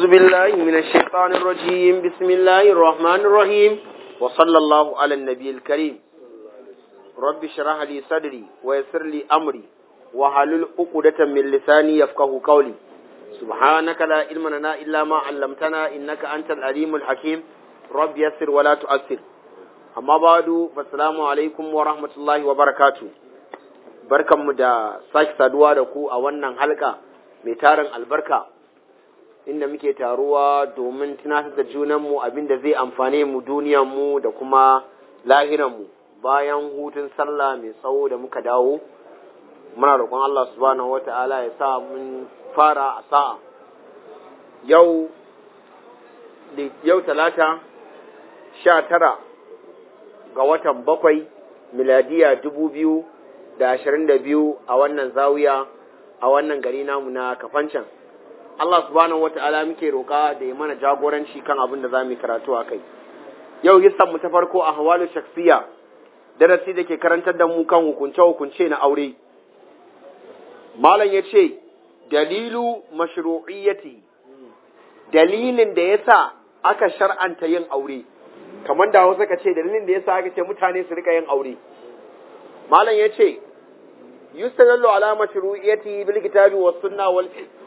أعوذ بالله من الشيطان الرجيم بسم الله الرحمن الرحيم وصلى الله على النبي الكريم رب اشرح لي صدري ويسر لي أمري وحلل عقدة من لساني يفقه قولي سبحانك لا علم لنا إلا ما علمتنا إنك أنت العليم الحكيم رب يسر ولا تؤثر أما بعد فالسلام عليكم ورحمة الله وبركاته barkanmu da sake saduwa da ku a wannan halka mai tarin albarka inda muke taruwa domin tunatar da junanmu abin da zai amfane mu duniyanmu da kuma lahiranmu bayan hutun sallah mai tsawo da muka dawo muna roƙon Allah subhanahu wata'ala ya sa mun fara a sa'a yau yau talata sha tara ga watan bakwai miladiya dubu biyu da ashirin da biyu a wannan zawiya a wannan gari namu na kafancan Allah subhanahu wata'ala muke roƙa da ya mana jagoranci kan abin da za mu karatu a kai yau hissan mu ta farko a hawalu shaksiya darasi da ke karantar da mu kan hukunce-hukunce na aure malam ya ce dalilu mashru'iyyati dalilin da ya sa aka shar'anta yin aure kamar da hausa ka ce dalilin da ya sa aka ce mutane su rika yin aure malam ya ce yustadallu ala mashru'iyyati bil kitabi was sunna wal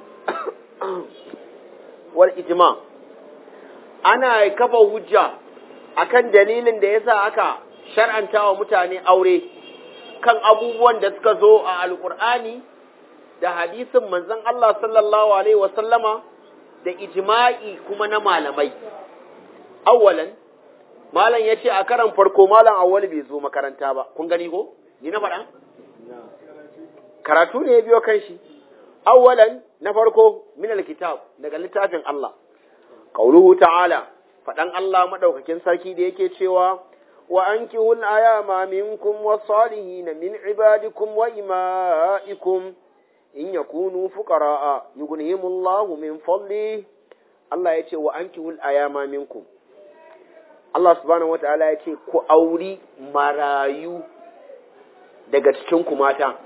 wal ijma ana kafa hujja akan dalilin da yasa aka shar'anta wa mutane aure kan abubuwan da suka zo a alqur'ani da hadisin manzon Allah sallallahu alaihi wa sallama da ijma'i kuma na malamai awwalan malam yace a karan farko malam awwal bai zo makaranta ba kun gani ko ni na faɗa karatu ne ya biyo kan shi awwalan na farko min alkitab daga littafin Allah qauluhu ta'ala faɗan Allah madaukakin sarki da yake cewa wa ankihul ayama minkum was-salihin min ibadikum wa ima'ikum in yakunu fuqara'a yughnihimullahu min fadli Allah ya ce wa ankihul ayama minkum Allah subhanahu wata'ala ya ce ku auri marayu daga cikin ku mata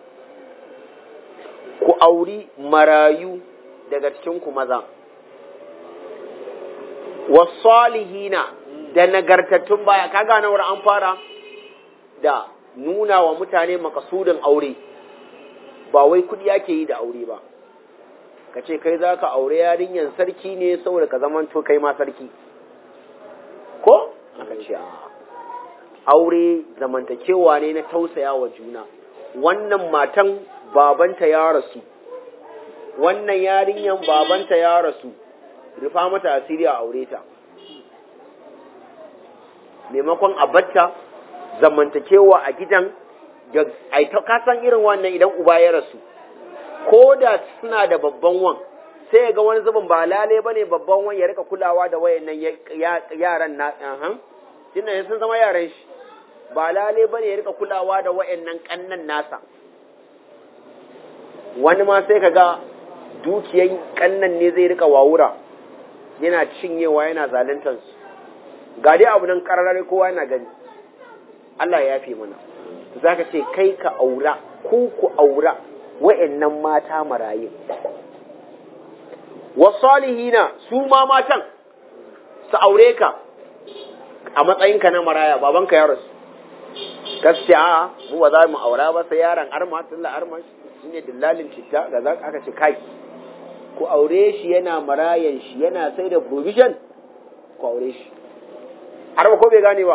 ku auri marayu daga cikin ku maza wasalihina da nagartattun baya kaga na wurin an fara da nuna wa mutane makasudin aure ba wai kudi yake yi da aure ba ka ce kai za ka aure yarinyan sarki ne saboda ka zamanto kai ma sarki ko aka ce aure zamantakewa ne na tausaya wa juna wannan matan babanta ya rasu wannan yarinyan babanta ya rasu rufa mata asiri a aure ta maimakon a batta zamantakewa a gidan da ka san irin wannan idan uba ya rasu ko da suna da babban wan sai ga wani zubin ba lale ba ne babban wan ya rika kulawa da wayannan yaran na tunda sun zama yaran shi ba lale ba ne ya rika kulawa da wayannan kannan nasa wani ma sai ka ga dukiyan kannan ne zai rika wawura yana cinyewa yana zaluntar su ga dai abu nan kararare kowa yana gani Allah ya fi mana za ka ce kai ka aura ku ku aura wa'annan mata marayu wasalihina su ma matan su aure ka a matsayinka na maraya babanka ya rasu gaskiya mu ba za mu aura ba sai yaron arma tun arma shi ne dillalin citta ga za aka ce kai ku aure shi yana marayan shi yana sai da provision ku aure shi arma ko bai gane ba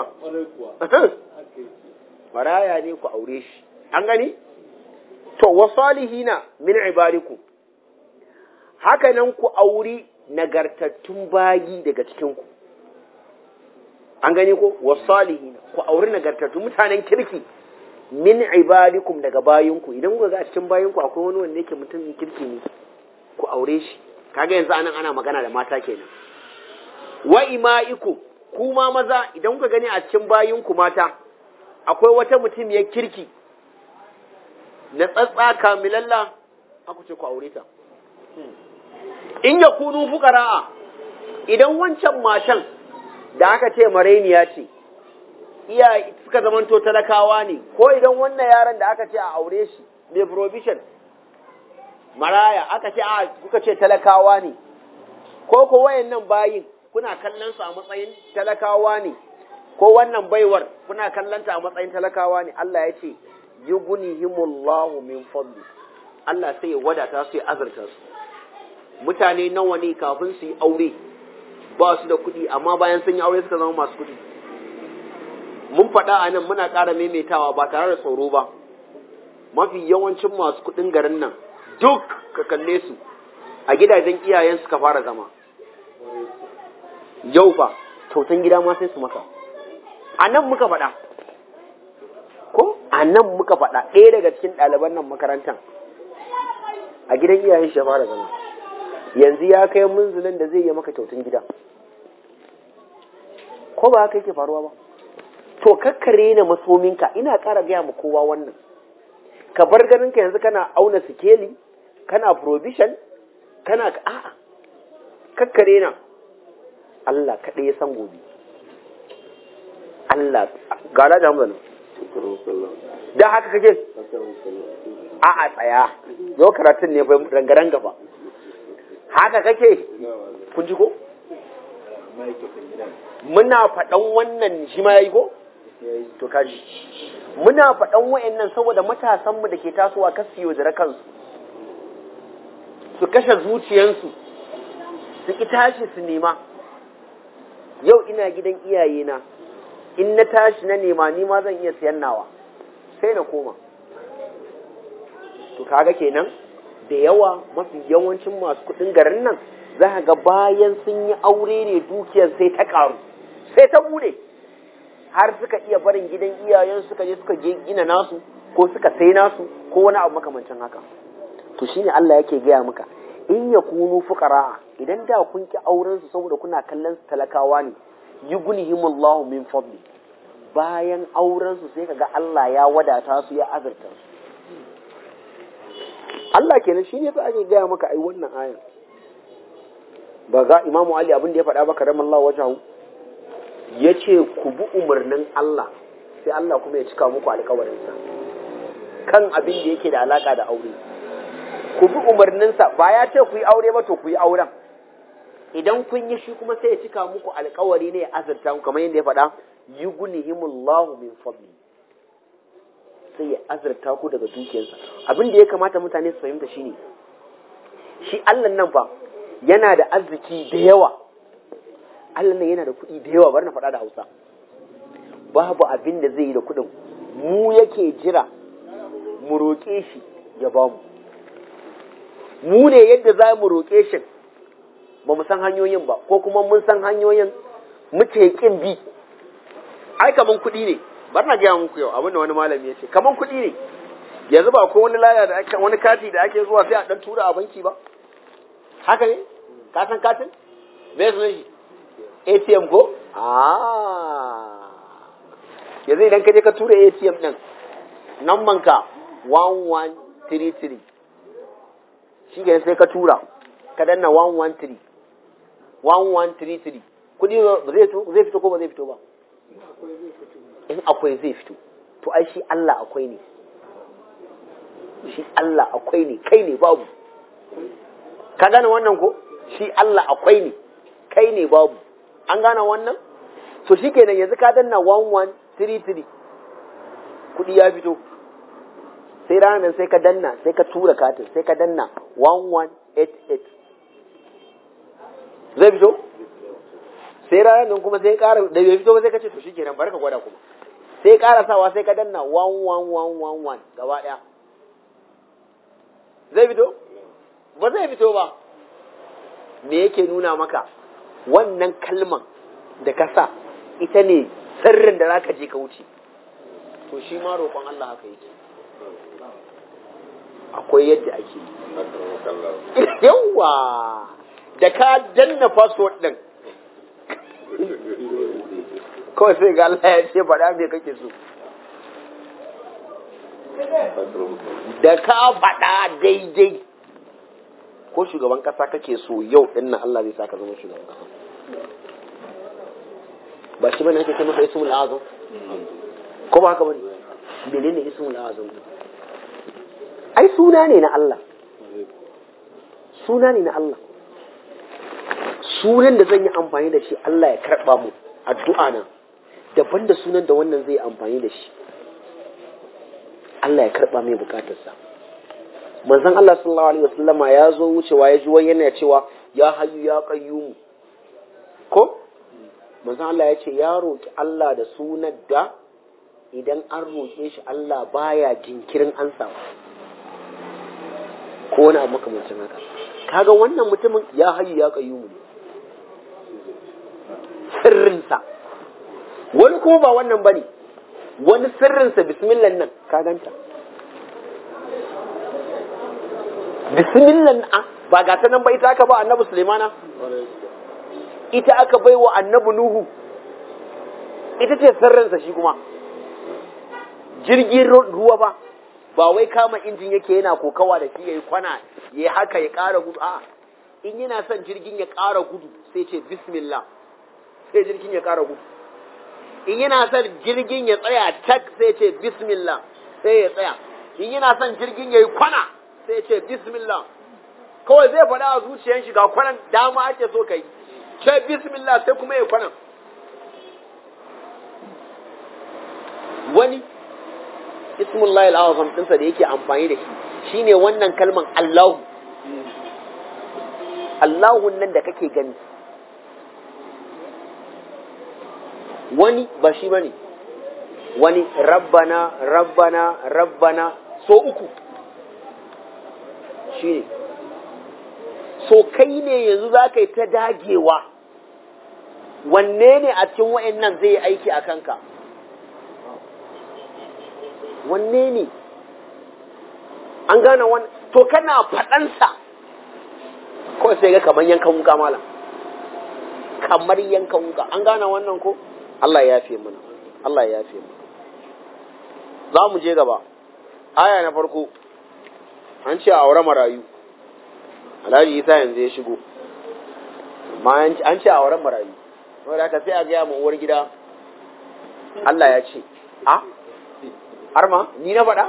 maraya ne ku aure shi an gani to wasalihina min ibadikum haka nan ku auri nagartattun bayi daga cikin ku an gani ko wasalihina ku auri nagartattun mutanen kirki min ibadikum daga bayinku idan kuka ga a cikin bayinku akwai wani wanda yake mutumin kirki ne ku aure shi kaga yanzu anan ana magana da mata kenan wa ima'ikum kuma maza idan kuka gani a cikin bayinku mata akwai wata mutumiyar kirki na tsatsa kamilalla aku ce ku aure ta in ya kunu fukara'a idan wancan matan da aka ce marainiya ce iya suka zamanto talakawa ne ko idan wannan yaron da aka ce a aure shi mai provision maraya aka ce a kuka ce talakawa ne ko ko wayannan bayin kuna kallon su a matsayin talakawa ne ko wannan baiwar kuna kallon ta a matsayin talakawa ne Allah ya ce yughnihimullahu min fadli Allah sai ya wadata su ya azurta su mutane nawa ne kafin su yi aure ba su da kuɗi amma bayan sun yi aure suka zama masu kuɗi mun faɗa a nan muna ƙara maimaitawa ba tare da tsoro ba mafi yawancin masu kuɗin garin nan duk ka kalle su a gidajen iyayen suka fara zama yau fa kyautan gida ma sai su maka a nan muka faɗa ko a nan muka faɗa ɗaya daga cikin ɗaliban nan makarantar a gidan iyayen shi ya fara zama yanzu ya kai munzulin da zai yi maka kyautan gida ko ba haka yake faruwa ba to kakkare na masominka ina ƙara gaya ma kowa wannan ka bar ganinka yanzu kana auna sikeli kana provision kana a'a kakkare na Allah kaɗai ya san gobe Allah gala da hamza da haka kake a'a tsaya yau karatun ne bai rangaranga ba haka kake kun ji ko muna faɗan wannan shi ma yayi ko to kaji muna faɗan wayannan saboda matasanmu da ke tasowa kar su yaudara kansu su kashe zuciyansu su ki tashi su nema yau ina gidan iyayena in na tashi na nema ni ma zan iya siyan nawa sai na koma to kaga kenan da yawa mafi yawancin masu kuɗin garin nan za ga bayan sun yi aure ne dukiyar sai ta ƙaru sai ta bude har suka iya barin gidan iyayen suka je suka gina nasu ko suka sai nasu ko wani abu makamancin haka to shine Allah yake gaya maka in ya kunu fuqara idan da kun ki auren su saboda kuna kallon su talakawa ne yughnihimullahu min fadli bayan auren su sai kaga Allah ya wadata su ya azurta su Allah kenan shine fa ake gaya maka ai wannan ayan ba ga Imam Ali abin da ya faɗa ba karamallahu wajahu yace ku bi umarnin Allah sai Allah kuma ya cika muku alƙawarinsa kan abin da yake da alaka da aure ku bi umarninsa ba ya ce ku yi aure ba to ku yi auren idan kun yi shi kuma sai ya cika muku alkawari ne ya azurta ku kamar yadda ya faɗa yughnihimullahu min fadli sai ya azurta ku daga dukiyarsa abin da ya kamata mutane su fahimta shine shi Allah nan fa yana da arziki da yawa Allah nan yana da kuɗi da yawa bari na faɗa da Hausa babu abin da zai yi da kuɗin mu yake jira mu roƙe shi ya bamu mu ne yadda za mu roƙe shi ba mu san hanyoyin ba ko kuma mun san hanyoyin muke kin bi ai kaman kuɗi ne bar na gaya muku yau abin da wani malami ya ce kaman kuɗi ne yanzu ba ko wani laya da ake wani kati da ake zuwa sai a dan tura a banki ba haka ne ka san katin me sunan shi ATM ko ah yanzu idan ka je ka tura ATM din nan ka 1133 shi ke sai ka tura ka danna 113 1133 kudi zai fito ko ba zai fito ba in akwai zai fito to ai shi Allah akwai ne shi Allah akwai ne kai ne babu ka gane wannan ko shi Allah akwai ne kai ne babu an gane wannan so shi kenan yanzu ka danna 1133 kudi ya fito sai ranar sai ka danna sai ka tura katin sai ka danna 1188 zai fito sai ranar nan kuma sai kara da bai fito ba sai ka ce to shikenan barka gwada kuma sai kara sawa sai ka danna 11111 gaba daya zai fito ba zai fito ba me yake nuna maka wannan kalman da ka sa ita ne sirrin da zaka je ka wuce to shi ma roƙon Allah haka yake akwai yadda ake yawa da ka danna password din kawai sai ga Allah ya ce faɗa me kake so da ka faɗa daidai ko shugaban ƙasa kake so yau ɗin nan Allah zai sa ka zama shugaban ƙasa ba shi bane ake ce masa ismul azam ko ba haka bane menene ismul azam ai suna ne na Allah suna ne na Allah sunan da zan yi amfani da shi Allah ya karɓa mu addu'a na daban da sunan da wannan zai amfani da shi Allah ya karɓa mai bukatarsa manzon Allah sallallahu alaihi wasallama ya zo wucewa ya ji wani yana cewa ya hayyu ya qayyum ko manzon Allah ya ce ya roki Allah da sunan da idan an roƙe shi Allah baya jinkirin ansawa ko wani abu makamancin haka kaga wannan mutumin ya hayyu ya qayyum ne sirrinsa wani kuma ba wannan bane wani sirrinsa bismillah nan ka ganta bismillah a ba ga ta nan ba ita aka ba annabi Sulaimana ita aka bai wa annabi Nuhu ita ce sirrinsa shi kuma jirgin ruwa ba ba wai kama injin yake yana kokawa da shi yayi kwana yayi haka ya ƙara gudu a in yana son jirgin ya ƙara gudu sai ce bismillah sai jirgin ya ƙara gudu in yana son jirgin ya tsaya tak sai ce bismillah sai ya tsaya in yana son jirgin ya yi kwana sai ce bismillah kawai zai faɗa a zuciyar shi ga kwanan dama ake so ka yi ce bismillah sai kuma ya kwanan wani ismullahi al'azam ɗinsa da yake amfani da shi shine wannan kalman Allahu Allahu nan da kake gani wani ba shi bane wani rabbana rabbana rabbana so uku shi ne so kai ne yanzu za ka yi ta dagewa wanne ne a cikin wa'in nan zai yi aiki a kanka wanne ne an gane wani to kana faɗansa kawai sai ga kamar yankan wuka mala kamar yankan wuka an gane wannan ko Allah ya yafe mana Allah ya yafe mana za mu je gaba aya na farko an ce a aure marayu alhaji isa yanzu ya shigo amma an ce a auren marayu wanda aka sai a gaya ma uwar gida Allah ya ce a har ma ni na faɗa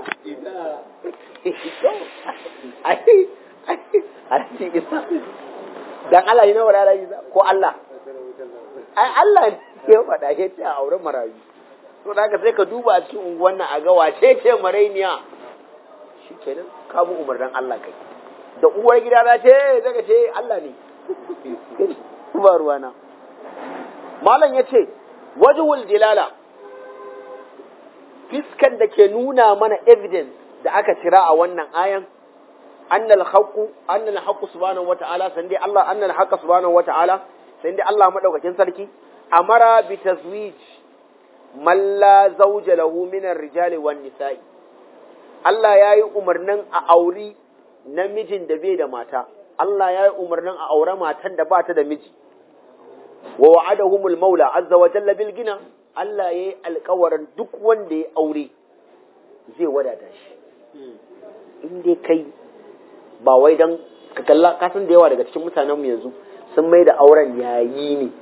alhaji isa dan Allah ni na faɗa alhaji isa ko Allah ai Allah ne ya faɗa ya ce a auren marayu to da haka sai ka duba a cikin unguwan nan a ga wace ce marainiya shi kenan ka bi umarnin Allah kai da uwar gida na ce daga ce Allah ne ba ruwana malam ya ce wajhul dilala fiskan da ke nuna mana evidence da aka cira a wannan ayan annal haqqu annal haqqu subhanahu wata'ala san dai Allah annal haqqa subhanahu wata'ala san dai Allah madaukakin sarki amara bi tazwij man la zawja lahu min ar-rijali wan nisa'i Allah yayi umarnin a auri namijin da bai da mata Allah yayi umarnin a aure matan da ba ta da miji wa wa'adahumul maula azza wa jalla bil gina Allah yayi alƙawarin duk wanda ya aure zai wadata shi in dai kai ba wai dan ka kalla ka san da yawa daga cikin mutanen mu yanzu sun mai da auren yayi ne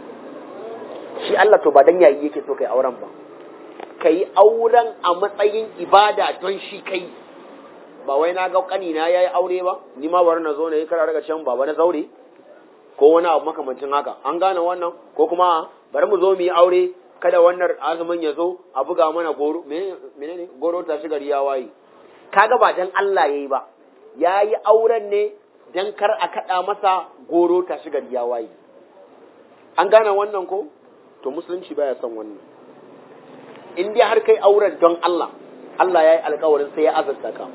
shi Allah to ba dan yayi yake so kai auren ba kai auren a matsayin ibada don shi kai ba wai na ga kanina yayi aure ba ni ma bari na zo na yi kara daga can baba na zaure ko wani abu makamancin haka an gane wannan ko kuma bari mu zo mu yi aure kada wannan azumin ya zo a buga mana goro menene goro ta shigar ya waye kaga ba dan Allah yayi ba yayi auren ne dan kar a kada masa goro ta shigar ya waye an gane wannan ko to musulunci baya son wannan in dai har kai auren don Allah Allah yayi alƙawarin sai ya azurta ka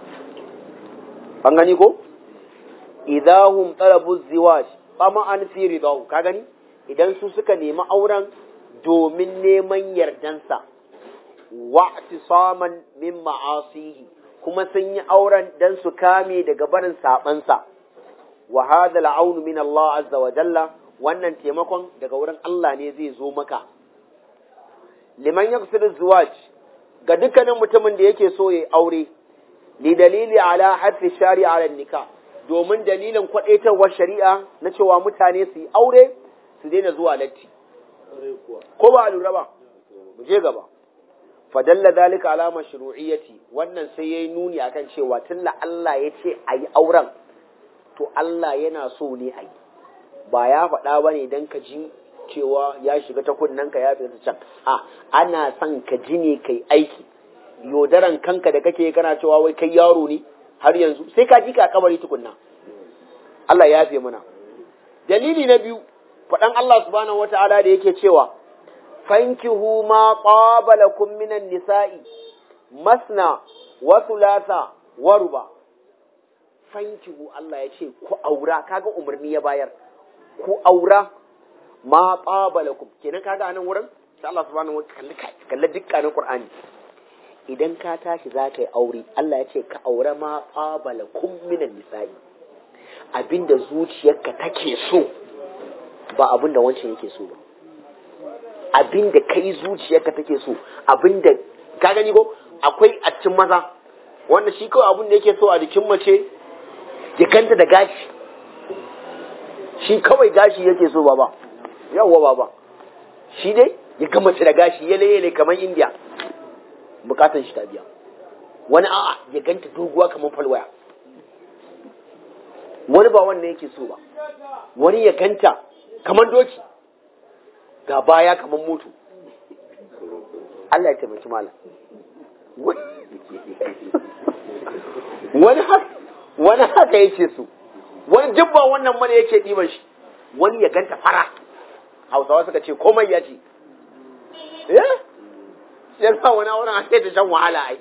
an gani ko idahum talabu ziwaj fama an fi ridahu ka gani idan su suka nemi auren domin neman yardansa wa saman min ma'asihi kuma sun yi auren dan su kame daga barin sabansa wa hadha al'aunu min Allah azza wa jalla wannan taimakon daga wurin Allah ne zai zo maka liman yaqsidu zuwaj ga dukkanin mutumin da yake so ya aure li dalili ala hadfi shari'a ala nikah domin dalilin kwadaitarwar shari'a na cewa mutane su yi aure su daina zuwa latti ko ba a lura ba mu je gaba fadalla zalika ala mashru'iyyati wannan sai yayi nuni akan cewa tunda Allah ya ce a yi auren to Allah yana so ne a yi ba ya faɗa ba ne don ka ji cewa ya shiga ta kunnen ka ya fita can a ana son ka ji ne kai aiki yodaran kanka da kake kana cewa wai kai yaro ne har yanzu sai ka ji ka kabari tukunna Allah ya fi mana dalili na biyu faɗan Allah subhanahu wata'ala da yake cewa fankihu ma qaba lakum minan nisa'i masna wa thulatha wa ruba fankihu Allah ya ce ku aura kaga umarni ya bayar ku aura ma qaba lakum kenan kaga anan wurin sai Allah subhanahu wata'ala kalli dukkanin Qur'ani idan ka tashi za ka yi aure Allah ya ce ka aure ma qaba lakum minan nisa'i abinda zuciyarka take so ba abinda wancan yake so ba abinda kai zuciyarka take so abinda ka gani ko akwai a cikin maza wanda shi kawai abin da yake so a jikin mace ya kanta da gashi shi kawai gashi yake so baba yawwa baba shi dai ya ga mace da gashi yale yale kamar indiya bukatan shi ta biya wani a'a ya ganta doguwa kamar falwaya wani ba wannan yake so ba wani ya ganta kamar doki ga baya kamar moto Allah ya taimaki malam wani haka wani haka yake so wani dubba wannan mana yake ɗiban shi wani ya ganta fara hausawa suka ce komai ya ce eh sai sa wani auren a sai ta shan wahala ai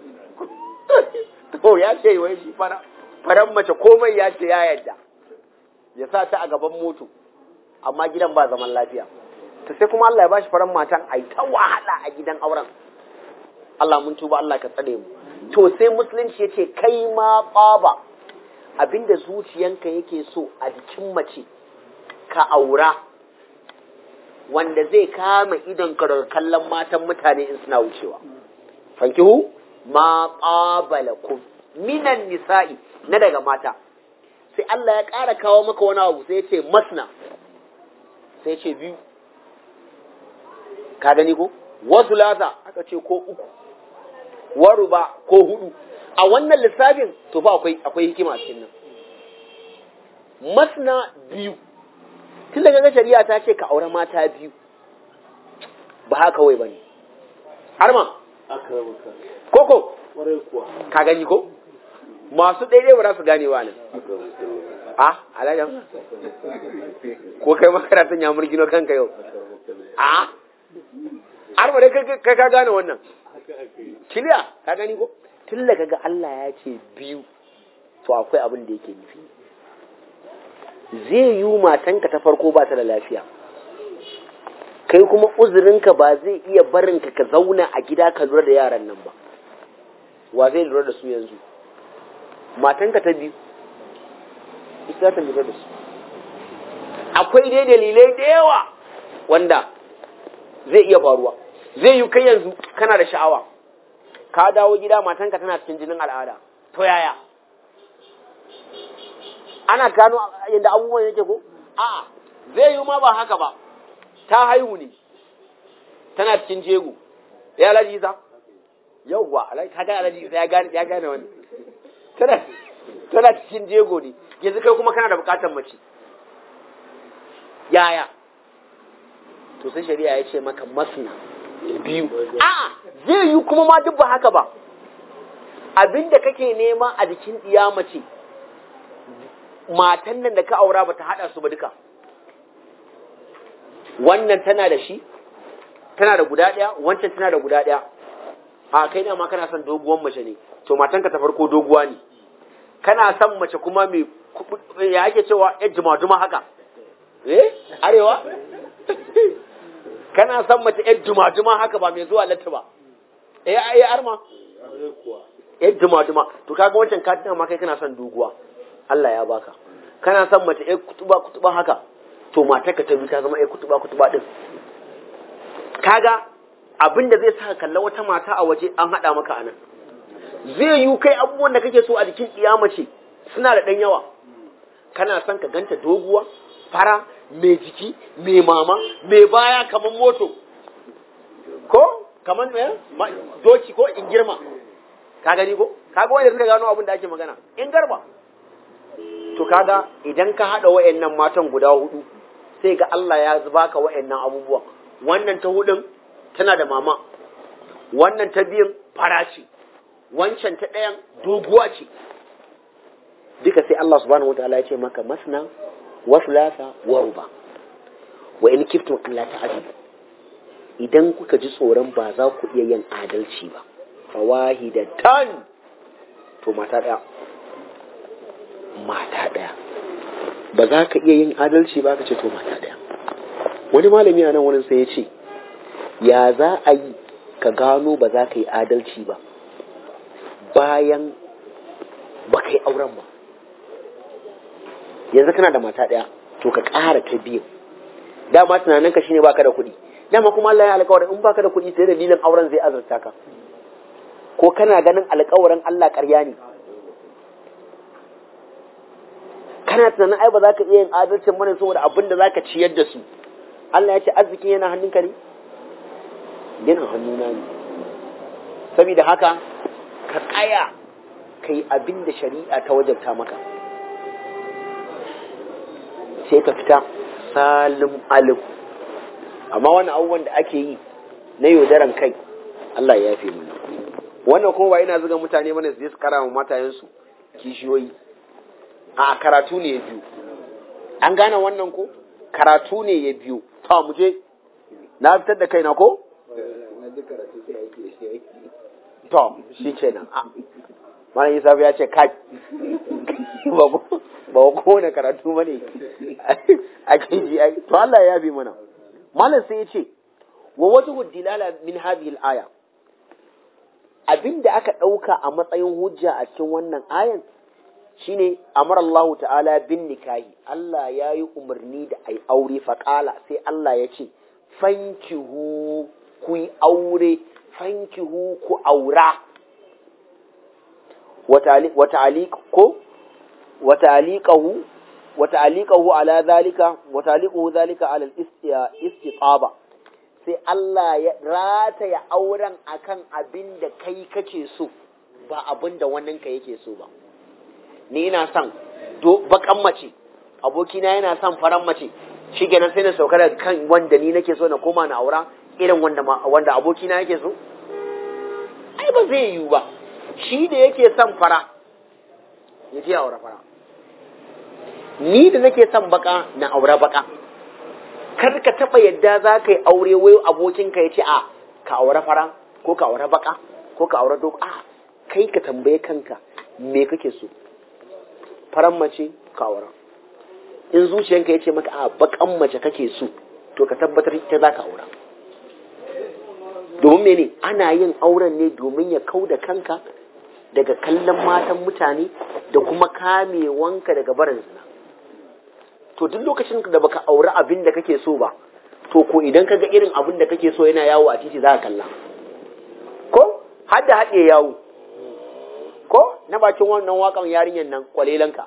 to ya ce wai shi fara faran mace komai ya ce ya yadda ya sa ta a gaban moto amma gidan ba zaman lafiya ta sai kuma Allah ya bashi faran matan ai ta wahala a gidan auren Allah mun tuba Allah ka tsare mu to sai musulunci yace kai ma baba abinda zuciyanka yake so a jikin mace ka aura wanda zai kama idon ka daga kallon matan mutane in suna wucewa fankihu ma qabalakum minan nisa'i na daga mata sai Allah ya ƙara kawo maka wani abu sai ya ce masna sai ya ce biyu ka gani ko wasu lasa aka ce ko uku waru ba ko hudu a wannan lissafin to fa akwai akwai hikima a cikin nan masna biyu tun daga shari'a ta ce ka aure mata biyu ba haka wai bane har ma koko ka gani ko masu daidai ba za su gane wa nan a alajan ko kai makaratun ya murgino kanka yau a har ba dai kai ka gane wannan kiliya ka gani ko tun da kaga Allah ya ce biyu to akwai abin da yake nufi zai yi matanka ta farko ba ta da lafiya kai kuma uzurinka ba zai iya barinka ka zauna a gida ka lura da yaran nan ba wa zai lura da su yanzu matanka ta biyu ita ta lura da su akwai dai dalilai da yawa wanda zai iya faruwa zai yi kai yanzu kana da sha'awa ka dawo gida matanka tana cikin jinin al'ada to yaya ana gano yadda abubuwan yake ko a'a zai yi ma ba haka ba ta haihu ne tana cikin jego ya alaji isa yauwa kaga alaji isa ya gane ya gane wani tana tana cikin jego ne yanzu kai kuma kana da bukatar mace yaya to sai shari'a ya ce maka masna biyu a'a zai yi kuma ma duk ba haka ba abinda kake nema a jikin iya mace matan nan da ka aura ba ta haɗa su ba duka wannan tana da shi tana da guda ɗaya wancan tana da guda ɗaya a kai na ma kana son doguwan mace ne to matanka ta farko doguwa ne kana son mace kuma mai ya ake cewa yan juma-juma haka eh arewa kana son mace yan juma-juma haka ba mai zuwa latta ba eh ai arma yan juma-juma to kaga wancan ka tana ma kai kana son doguwa Allah ya baka kana son mace yan kutuba kutuba haka to matarka ta bi ta zama yan kutuba kutuba din kaga abin da zai sa kalla wata mata a waje an haɗa maka anan zai yi kai abubuwan da kake so a jikin mace suna da ɗan yawa kana son ka ganta doguwa fara mai jiki mai mama mai baya kamar moto ko kamar me doki ko in girma ka gani ko kaga wanda suka gano abin da ake magana in garba to kaga idan ka haɗa wa'annan matan guda hudu sai ga Allah ya baka wa'annan abubuwan wannan ta hudun tana da mama wannan ta biyun fara ce wancan ta ɗayan doguwa ce duka sai Allah subhanahu wataala ya ce maka masna wa thulatha wa ruba wa in kiftum Allah ta'ala idan kuka ji tsoron ba za ku iya yin adalci ba fawahidatan to mata ɗaya mata ɗaya ba za ka iya yin adalci ba ka ce to mata ɗaya wani malami a nan wurin sai ya ce ya za a yi ka gano ba za ka yi adalci ba bayan ba ka yi auren ba yanzu kana da mata ɗaya to ka ƙara ta biyu dama tunanin ka shine baka da kuɗi dama kuma Allah ya alƙawarin in baka da kuɗi sai dalilin auren zai azurta ka ko kana ganin alƙawarin Allah ƙarya ne kana tunanin ai ba za ka iya yin adalcin mana saboda abin da za ka ciyar da su Allah ya ce arzikin yana hannunka ne yana hannuna ne saboda haka ka tsaya ka yi abin da shari'a ta wajabta maka sai ka fita salim alim amma wani abubuwan da ake yi na yaudaran kai Allah ya yafe mana wannan kuma ba ina zuga mutane mana su je su kara wa matayensu kishiyoyi a karatu ne ya biyu an gane wannan ko karatu ne ya biyu ta mu je na fitar da kaina ko to shi kenan malam Isa ya ce kai ba ba kowane karatu bane ake ji to Allah ya yabe mana malam sai ya ce wa wajhu dilala min hadhihi al-aya abinda aka dauka a matsayin hujja a cikin wannan ayan shine amara Allah ta'ala bin nikahi Allah ya yi umarni da ai aure faƙala sai Allah ya ce fankihu ku yi aure fankihu ku aura wata'aliƙahu wata'aliƙahu ala zalika wata'aliƙahu zalika ala istiqaba sai Allah ya rataya auren akan abin da kai kake so ba abin da wannan ka yake so ba ni ina son bakan mace abokina yana son faran mace shi kenan sai na sauka daga kan wanda ni nake so na koma na aura irin wanda wanda abokina yake so ai ba zai yiwu ba shi da yake son fara ya je aura fara ni da nake son baka na aura baka kar ka taba yadda za ka yi aure wai abokinka ya ce a ka aura fara ko ka aura baka ko ka aura doka a kai ka tambaye kanka me kake so faran mace ka aura in zuciyanka ya ce maka a bakan mace kake so to ka tabbatar ita za ka aura domin mene ana yin auren ne domin ya kau da kanka daga kallon matan mutane da kuma kamewanka daga barin zina to duk lokacin da baka aure abin da kake so ba to ko idan ka ga irin abin da kake so yana yawo a titi za ka kalla ko har da haɗe yawo ko na bakin wannan wakan yarinyar nan kwalelanka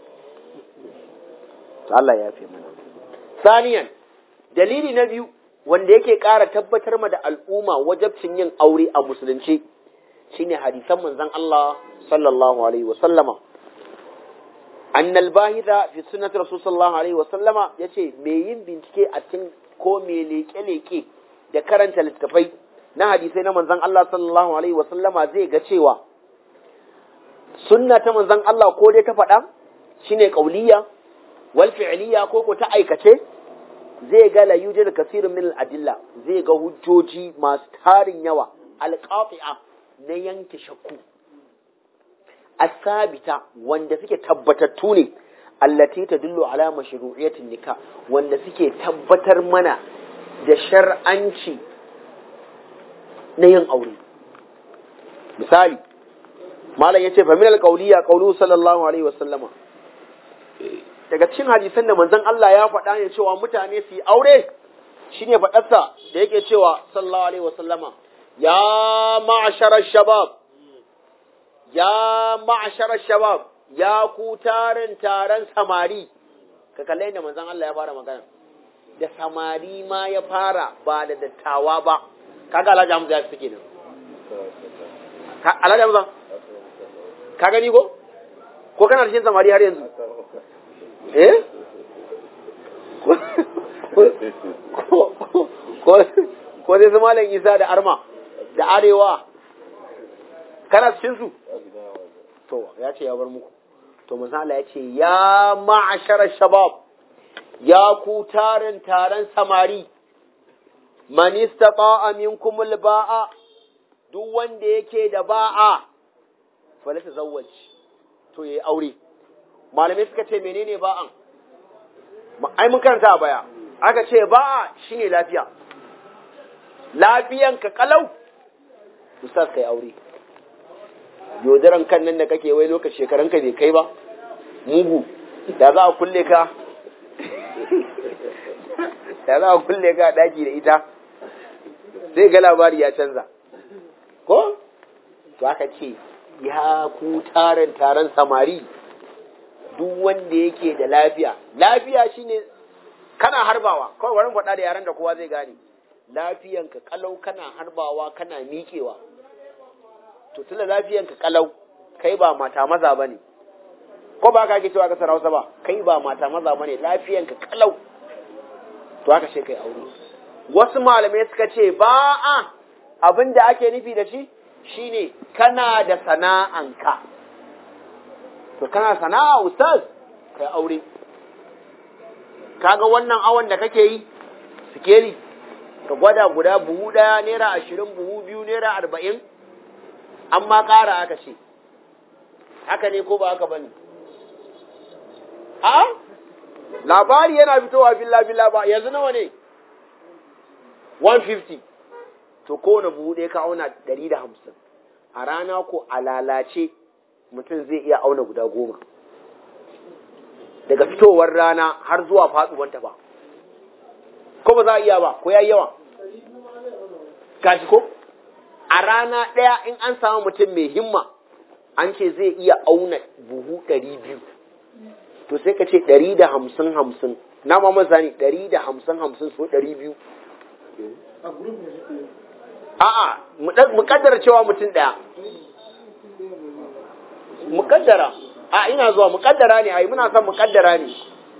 to Allah ya fi mana saniyan dalili na biyu wanda yake ƙara tabbatar ma da al'umma wajabcin yin aure a musulunci shine hadisan manzon Allah sallallahu alaihi wa sallama أن الباهث في سنة رسول صلى الله عليه وسلم yace me yin bincike a cikin ko me leke-leke da karanta littafai na hadisai na manzon Allah sallallahu alaihi wasallama zai ga cewa sunna ta manzon Allah ko dai ta faɗa shine qauliyya wal fi'liyya ko ko ta aikace zai ga la yujid kasirun min al-adilla zai ga hujjoji masu tarin yawa al-qati'a na yanke shakku asabita wanda suke tabbatattu ne allati tadullu ala mashru'iyatin nikah wanda suke tabbatar mana da shar'anci na yin aure misali malam yace fa min alqawliya qawlu sallallahu alaihi wasallama daga cikin hadisan da manzon Allah ya faɗa ne cewa mutane su yi aure shine faɗarsa da yake cewa sallallahu alaihi wasallama ya ma'ashara shabab ya ma'asharar shabab ya ku tarin taron samari ka kalle da manzon Allah ya fara magana da samari ma ya fara ba da dattawa ba kaga Alhaji Hamza ya suke nan Alhaji Hamza ka gani ko ko kana cikin samari har yanzu eh ko zai su malam isa da arma da arewa kana cikin su to ya ce ya bar muku to misali ya ce ya ma'ashara shabab ya ku tarin taron samari man istata'a minkum ba'a duk wanda yake da ba'a falata zawwaj to yayi aure malamai suka ce menene ba'an ai mun karanta a baya aka ce ba'a shine lafiya lafiyan ka kalau ustaz kai aure yodaran kan nan da kake wai lokaci shekaran ka bai kai ba mugu da za a kulle ka da za a kulle ka daki da ita sai ga labari ya canza ko to aka ce ya ku taron taron samari duk wanda yake da lafiya lafiya shine kana harbawa kawai warin faɗa da yaran da kowa zai gane lafiyanka kalau kana harbawa kana miƙewa to tunda lafiyanka kalau kai ba mata maza bane ko ba ka ke cewa ka sarausa ba kai ba mata maza bane lafiyanka kalau to aka ce kai aure wasu malamai suka ce ba a abin da ake nufi da shi shine kana da sana'anka to kana sana'a ustaz kai aure kaga wannan awon da kake yi sikeli ka gwada guda buhu ɗaya naira ashirin buhu biyu naira arba'in an ma ƙara aka ce haka ne ko ba haka ba ne a labari yana fitowa billa billa ba yanzu nawa ne 150 to kowane buhu ɗaya ka auna 150 a rana ko a lalace mutum zai iya auna guda goma daga fitowar rana har zuwa faɗuwanta ba ko ba za a iya ba ko ya yi yawa gashi ko a rana ɗaya in an samu mutum mai himma an ce zai iya auna buhu ɗari biyu to sai ka ce ɗari da hamsin hamsin na ma masani ɗari da hamsin hamsin so ɗari biyu a'a mu kaddara cewa mutum ɗaya mu kaddara a ina zuwa mu kaddara ne ai muna son mu kaddara ne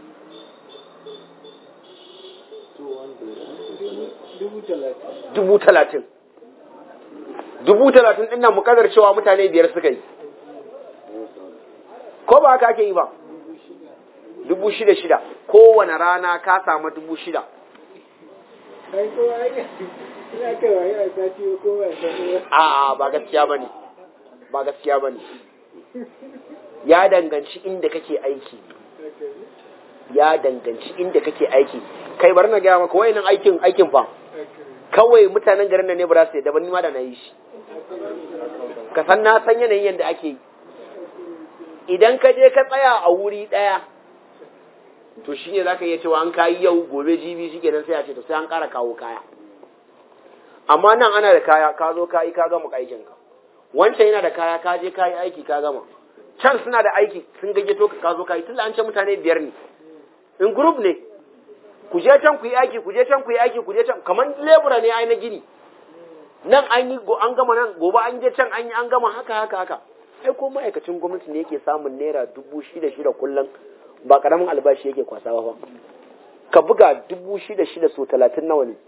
dubu talatin dubu talatin ɗin nan mu kaddara cewa mutane biyar suka yi ko ba haka ake yi ba dubu shida shida kowane rana ka samu dubu shida a ba gaskiya ba ne ba gaskiya ba ne ya danganci inda kake aiki ya danganci inda kake aiki kai bari na gaya maka wayannan aikin aikin fa kawai mutanen garin nan ne ba za su yadda ba ni ma da na yi shi ka san na san yanayin yadda ake yi idan ka je ka tsaya a wuri ɗaya to shi ne za ka iya cewa an kayi yau gobe jibi shi kenan sai a ce to sai an ƙara kawo kaya amma nan ana da kaya ka zo ka yi ka gama aikinka wancan yana da kaya ka je ka yi aiki ka gama can suna da aiki sun gayyato ka zo ka yi tunda an ce mutane biyar ne in group ne ku je can ku yi aiki ku je can ku yi aiki ku je can kamar lebura ne ai na gini nan an yi an gama nan gobe an je can an yi an gama haka haka haka ai ko ma'aikacin gwamnati ne yake samun naira dubu shida shida kullum ba karamin albashi yake kwasa ba ka buga dubu shida shida so talatin nawa ne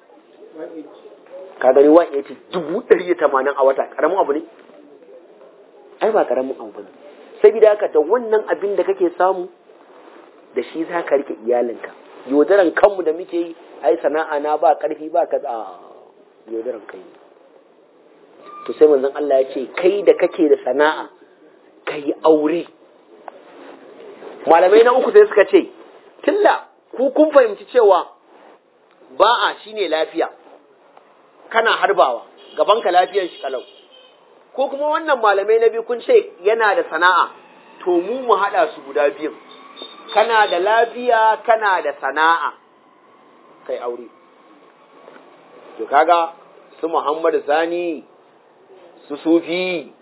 ka gani wa ya ce dubu ɗari da tamanin a wata karamin abu ne ai ba karamin abu ba ne saboda haka da wannan abin da kake samu da shi za ka rike iyalinka yodaran kanmu da muke yi ai sana'a na ba karfi ba ka a yodaran kai to sai manzon Allah ya ce kai da kake da sana'a kai aure malamai na uku sai suka ce tilla ku kun fahimci cewa ba'a shine lafiya kana harbawa gabanka lafiyar shi kalau ko kuma wannan malamai na biyu kun ce yana da sana'a to mu mu haɗa su guda biyun kana da lafiya kana da sana'a kai aure to kaga su Muhammad Sani su Sufi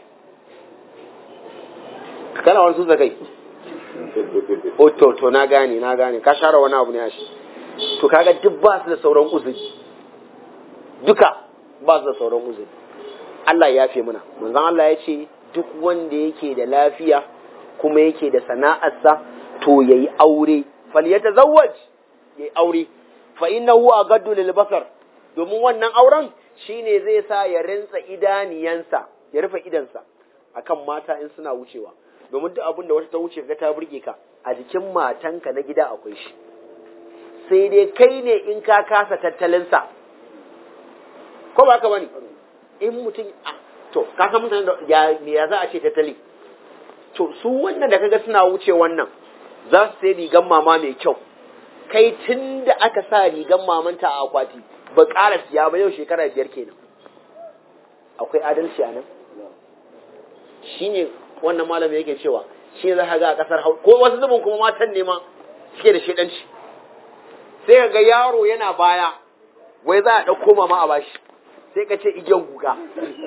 kana wani su kai o to to na gane na gane ka share wani abu ne a shi to kaga duk ba su da sauran uzuri duka ba su da sauran uzuri Allah ya yafe muna manzon Allah ya ce duk wanda yake da lafiya kuma yake da sana'arsa to yayi aure falyatazawwaj yayi aure fa innahu agaddu lil basar domin wannan auren shine zai sa ya rinsa idaniyansa ya rufe idansa akan mata in suna wucewa domin duk abin da wata ta wuce ga ta burge ka a jikin matanka na gida akwai shi sai dai kai ne in ka kasa tattalinsa ko ba ka bane in mutum to ka san mutane da ya me ya za a ce tattali to su wannan da kaga suna wuce wannan za su sai rigan mama mai kyau kai tun da aka sa rigan mamanta a akwati ba ƙara siya ba yau shekara biyar kenan akwai adalci a nan shine wannan malamin yake cewa shi za ka ga a ƙasar hau ko wasu zubin kuma matan ne ma suke da shedanci sai ga yaro yana baya wai za a ɗauko mama a bashi sai ka ce igiyan guga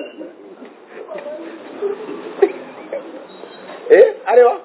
eh arewa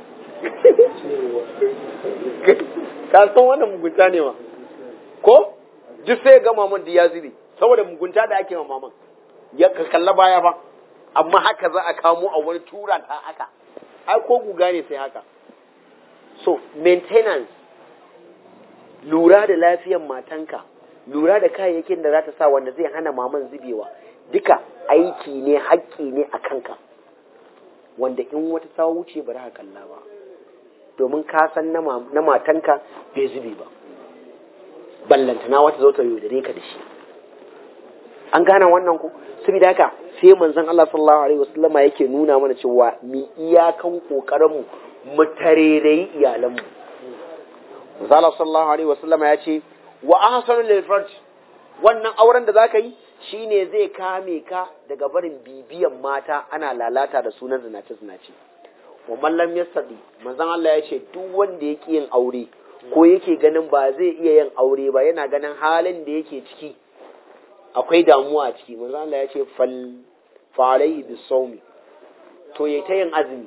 ka san wannan mugunta ne ma ko duk sai ga maman da ya zube saboda mugunta da ake ma maman ya ka kalla baya ba amma haka za a kamo a wani tura ta haka ai ko guga ne sai haka so maintenance lura da lafiyan matanka lura da kayayyakin da za ta sa wanda zai hana maman zubewa duka aiki ne haƙƙi ne a kanka wanda in wata ta wuce ba za ka kalla ba domin ka san na matanka bai zube ba ballantana wata zo ta yaudare ka da shi an gane wannan ku saboda haka sai manzon Allah sallallahu alaihi wasallama yake nuna mana cewa mi iyakan kokarin mu mu tarerai iyalan mu manzon Allah sallallahu alaihi wasallama ya ce wa ahsanu lil farj wannan auren da zaka yi shine zai kame ka daga barin bibiyan mata ana lalata da sunan zinace zinace wa mallam yastadi manzon Allah ya ce duk wanda yake yin aure ko yake ganin ba zai iya yin aure ba yana ganin halin da yake ciki akwai damuwa a ciki manzon Allah ya ce fal falaihi bisawmi to yayi ta yin azumi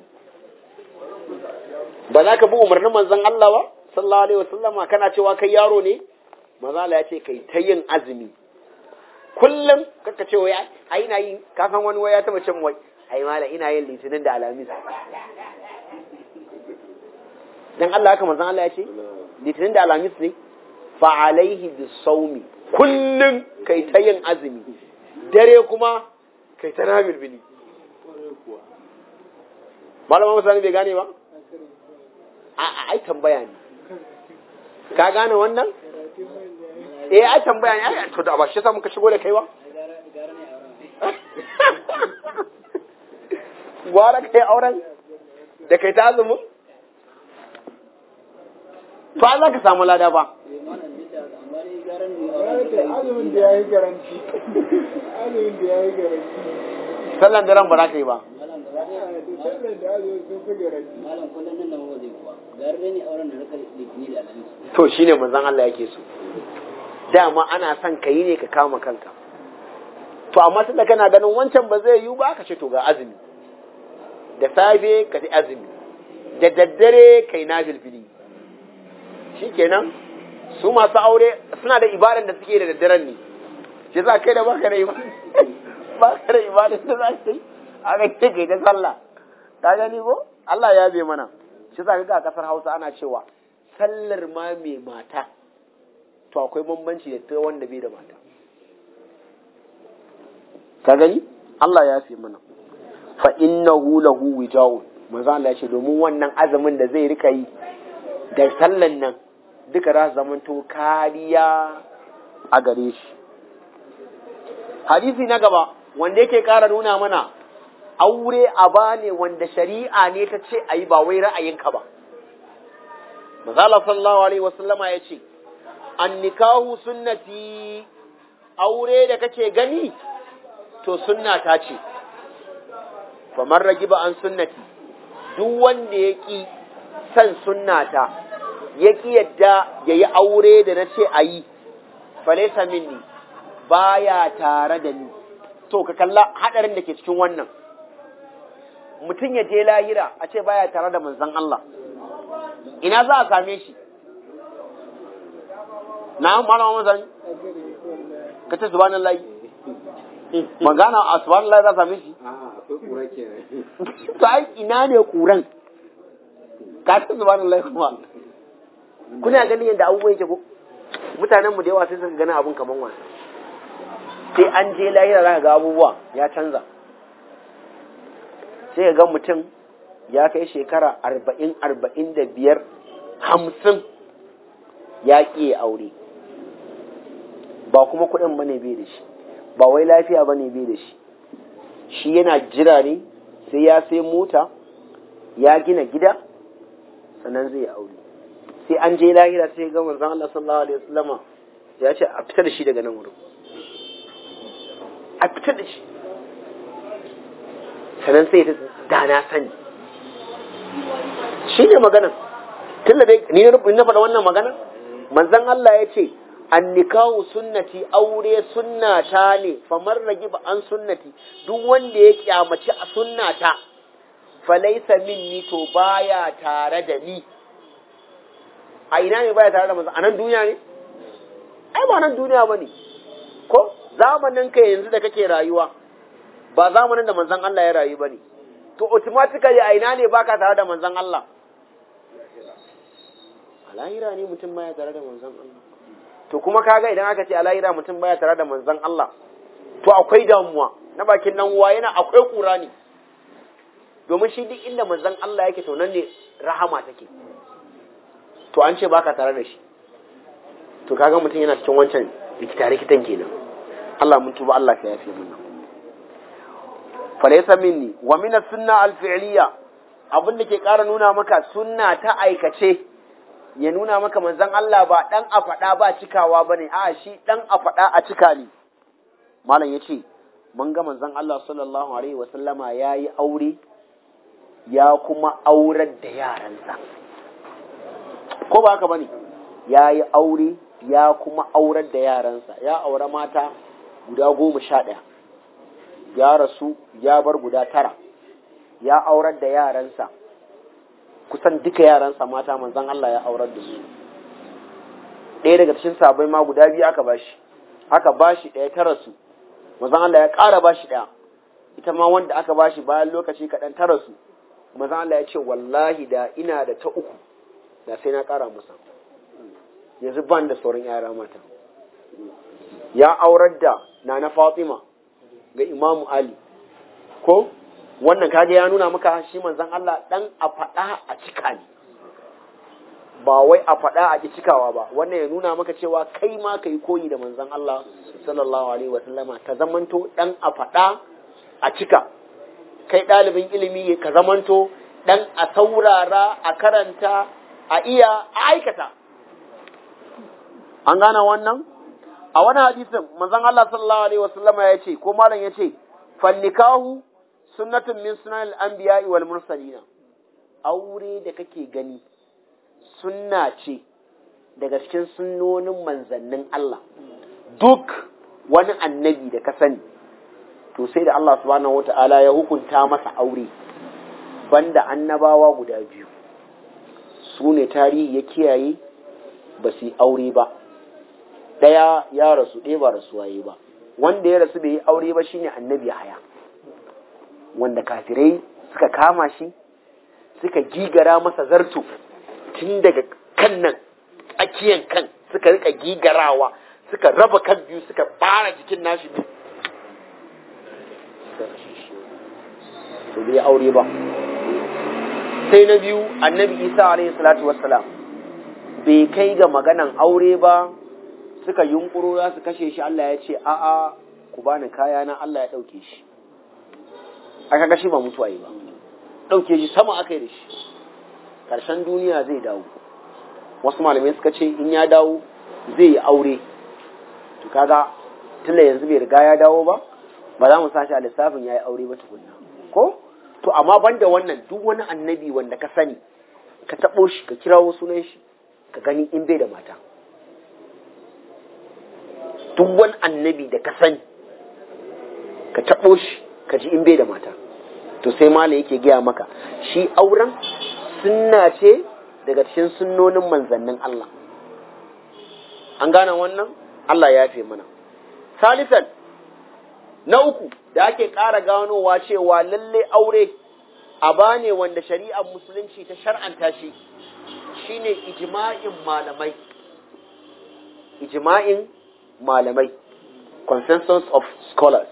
ba za ka bi umarnin manzon Allah ba sallallahu alaihi wasallama kana cewa kai yaro ne manzon Allah ya ce kai ta yin azumi kullum kaka ce wai ai ina yi ka san wani waya ta mace wai ai mala ina yin litinin da alamis dan Allah haka manzon Allah ya ce litinin da alamis ne fa alaihi bisawmi kullum kai ta yin azumi dare kuma kai ta nabil bili malama musani bai gane ba a ai tambaya ne ka gane wannan eh ai tambaya ne ai to da ba shi yasa muka shigo da kai ba gwara kai auren da kai ta azumin to an za ka samu lada ba azumin da ya yi garanti azumin da ya yi garanti sallan daren ba za ka yi ba sallan da azumin sun fi garanti malam kullum nan da mawa zai kuwa gare ne auren da rika litini da alamis to shine manzon Allah yake so dama ana son ka yi ne ka kama kanka to amma tunda kana ganin wancan ba zai yiwu ba ka ce to ga azumi da safe ka ci azumi da daddare kai na filfili shikenan su masu aure suna da ibadan da suke da daddaren ne shi za kai da baka da ibadan baka da ibadan da za ka yi a kai kai ta sallah ka gani ko Allah ya bai mana shi za ka ga a kasar Hausa ana cewa sallar ma mai mata to akwai bambanci da ta wanda bai da mata ka gani Allah ya fi mana fa innahu lahu wija'un manzo Allah ya ce domin wannan azumin da zai rika yi da sallan nan duka za su zamanto kariya a gare shi hadisi na gaba wanda yake ƙara nuna mana aure aba ne wanda shari'a ne ta ce a yi ba wai ra'ayinka ba Mazala sallallahu alaihi wasallama ya ce an nikahu sunnati aure da kake gani to sunna ta ce famar ragiba an sunnati duk wanda ya ƙi san sunnata ya ƙi yadda ya yi aure da na ce a yi falaisa minni baya tare da ni to ka kalla haɗarin da ke cikin wannan mutum ya je lahira a ce baya tare da manzon Allah ina za a same shi na malama mazan ka ce subhanallahi magana a subhanallahi za a same shi akwai kura kenan to ai ina ne kuran ka san subhanallahi kuma kuna ganin yadda abubuwan yake ko mutanen mu da yawa sai suka gani abun kaman wasa sai an je lahira za ka ga abubuwa ya canza sai ka ga mutum ya kai shekara arba'in arba'in da biyar hamsin ya ƙi aure ba kuma kuɗin ba ne bai da shi ba wai lafiya ba ne bai da shi shi yana jira ne sai ya sai mota ya gina gida sannan zai aure sai an je lahira sai ga manzon Allah sallallahu alaihi wasallama ya ce a fita da shi daga nan wurin a fita da shi sannan sai ta dana sani shi ne magana tun da ni na faɗa wannan magana manzon Allah ya ce annikahu sunnati aure sunnata ne famar ragiba an sunnati duk wanda ya kyamaci a sunnata falaisa minni to baya tare da ni a ina ne baya tare da manzon a nan duniya ne ai ba nan duniya bane ko zamanin ka yanzu da kake rayuwa ba zamanin da manzon Allah ya rayu bane to automatically a ina ne baka tare da manzon Allah a lahira ne mutum baya tare da manzon Allah to kuma kaga idan aka ce a lahira mutum baya tare da manzon Allah to akwai damuwa na bakin nan uwa yana akwai kura ne domin shi duk inda manzon Allah yake to nan ne rahama take to an ce baka tare da shi to kaga mutum yana cikin wancan rikita rikitan kenan Allah mun tuba Allah ka yafe mun falaysa minni wa min as-sunna al-fi'liya abin da ke ƙara nuna maka sunna ta aikace ya nuna maka manzon Allah ba dan a faɗa ba cikawa bane a shi dan a faɗa a cika ne malam yace mun ga manzon Allah sallallahu alaihi wa sallama yayi aure ya kuma aurar da yaransa ko ba haka bane yayi aure ya kuma aurar da yaransa ya aure mata guda goma sha ɗaya ya rasu ya bar guda tara ya aurar da yaransa kusan duka yaransa mata manzan Allah ya aurar da su ɗaya daga cikin sabai ma guda biyu aka bashi aka bashi ɗaya ta rasu manzan Allah ya ƙara bashi ɗaya ita ma wanda aka bashi bayan lokaci kaɗan ta rasu manzan Allah ya ce wallahi da ina da ta uku da sai na ƙara masa yanzu ban da sauran yara mata ya aurar da nana Fatima ga Imamu Ali ko wannan kaga ya nuna maka shi manzon Allah dan a faɗa a cika ne ba wai a faɗa a cikawa ba wannan ya nuna maka cewa kai ma kai koyi da manzon Allah sallallahu alaihi wa sallama ka zamanto dan a faɗa a cika kai ɗalibin ilimi ka zamanto dan a saurara a karanta a iya a aikata an gane wannan a wani hadisin manzon Allah sallallahu alaihi wasallama ya ce ko malam ya ce fannikahu sunnatun min sunan al-anbiya'i wal mursalina aure da kake gani sunna ce daga cikin sunnonin manzannin Allah duk wani annabi da ka sani to sai da Allah subhanahu wata'ala ya hukunta masa aure banda annabawa guda biyu su ne tarihi ya kiyaye ba su yi aure ba ɗaya ya rasu ɗaya ba rasuwa yi ba wanda ya rasu bai yi aure ba shine annabi haya wanda kafirai suka kama shi suka gigara masa zarto tun daga kan nan tsakiyan kan suka rika gigarawa suka raba kan biyu suka fara jikin nashi biyu to bai aure ba sai na biyu annabi isa alaihi salatu wassalam bai kai ga maganan aure ba suka yunkuro za su kashe shi Allah ya ce a'a ku bani kaya na Allah ya ɗauke shi aka gashi ba mutuwa yi ba ɗauke shi sama aka yi da shi ƙarshen duniya zai dawo wasu malamai suka ce in ya dawo zai yi aure to kaga tunda yanzu bai riga ya dawo ba ba za mu sashi a lissafin ya yi aure ba tukunna ko to amma banda wannan duk wani annabi wanda ka sani ka taɓo shi ka kirawo sunan shi ka gani in bai da mata duk wani annabi da ka sani ka taɓo shi ka ji in bai da mata to sai malam yake gaya maka shi auren sunna ce daga cikin sunnonin manzannin Allah an gane wannan Allah ya fi mana salisan na uku da ake ƙara ganowa cewa lalle aure aba ne wanda shari'ar musulunci ta shar'anta shi shine ijma'in malamai ijma'in malamai consensus of scholars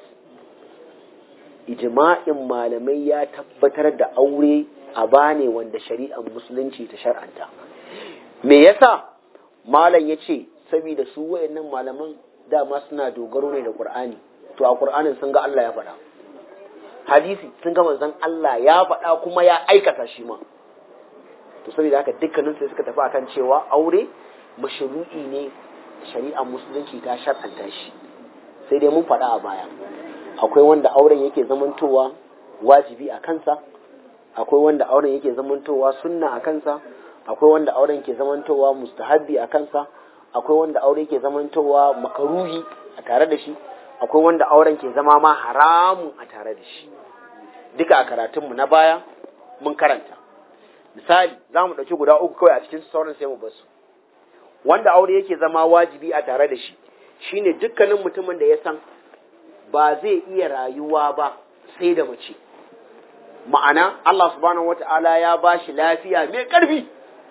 ijma'in malamai ya tabbatar da aure aba ne wanda shari'ar musulunci ta shar'anta me yasa malam ya ce saboda su wayannan malaman dama suna dogaro ne da qur'ani to a qur'anin sun ga Allah ya faɗa hadisi sun ga manzon Allah ya faɗa kuma ya aikata shi ma to saboda haka dukkanin sai suka tafi akan cewa aure mashru'i ne shari'ar musulunci ta shar'anta shi sai dai mun faɗa a baya akwai wanda auren yake zamantowa wajibi a kansa akwai wanda auren yake zamantowa sunna a kansa akwai wanda auren ke zamantowa mustahabbi a kansa akwai wanda aure ke zamantowa makaruhi a tare da shi akwai wanda auren ke zama ma haramu a tare da shi duka a karatunmu na baya mun karanta misali za mu ɗauki guda uku kawai a cikin sauran sai mu basu wanda aure yake zama wajibi a tare da shi shine dukkanin mutumin da ya san ba zai iya rayuwa ba sai da mace ma'ana Allah subhanahu wata'ala ya ba shi lafiya mai ƙarfi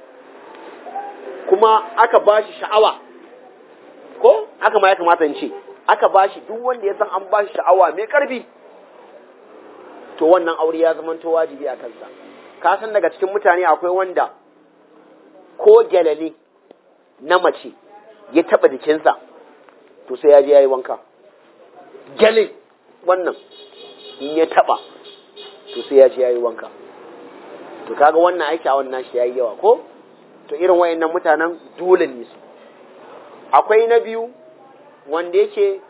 kuma aka ba shi sha'awa ko haka ma ya kamata in ce aka ba shi duk wanda ya san an ba shi sha'awa mai ƙarfi to wannan aure ya zama to wajibi a kansa ka san daga cikin mutane akwai wanda ko gyalale na mace ya taɓa jikinsa to sai ya je ya yi wanka gyale wannan in ya taɓa to sai ya je ya yi wanka to kaga wannan aiki a wannan shi ya yi yawa ko to irin wayannan mutanen dole ne su akwai na biyu wanda yake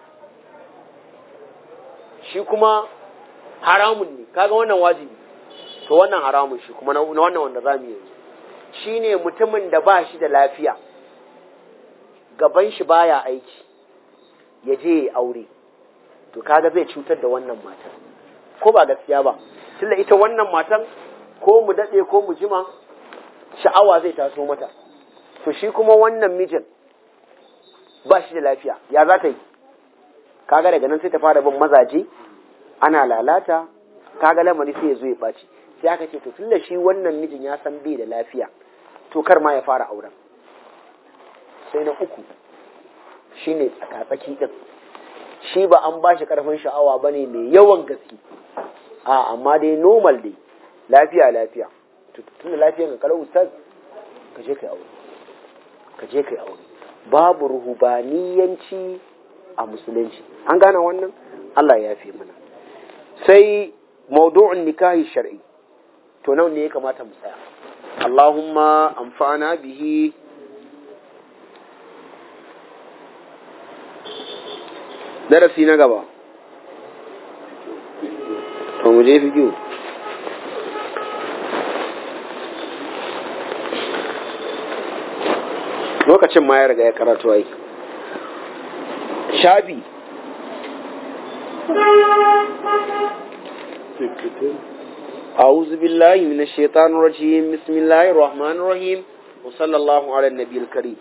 shi kuma haramun ne kaga wannan wajibi to wannan haramun shi kuma na wannan wanda za mu yi shi ne mutumin da ba shi da lafiya gaban shi baya aiki ya je ya aure to kaga zai cutar da wannan matan ko ba gaskiya ba tunda ita wannan matan ko mu daɗe ko mu jima sha'awa zai taso mata to shi kuma wannan mijin ba shi da lafiya ya za ta yi kaga daga nan sai ta fara bin mazaje ana lalata kaga lamari sai ya zo ya ɓaci sai aka ce to tunda shi wannan mijin ya san bai da lafiya to kar ma ya fara auren sai na uku shine tsakatsaki din shi ba an ba shi karfin sha'awa ba ne mai yawan gaske a amma dai normal dai lafiya lafiya tunda lafiya ga kalau ustaz ka je kai aure ka je kai aure babu ruhubaniyanci a musulunci an gane wannan Allah ya fi mana sai maudu'un nikahi shar'i to nan ne ya kamata mu tsaya Allahumma amfana bihi darasi na gaba to mu je fiƙi lokacin ma ya riga ya karatu ai shafi أعوذ بالله من الشيطان الرجيم بسم الله الرحمن الرحيم وصلى الله على النبي الكريم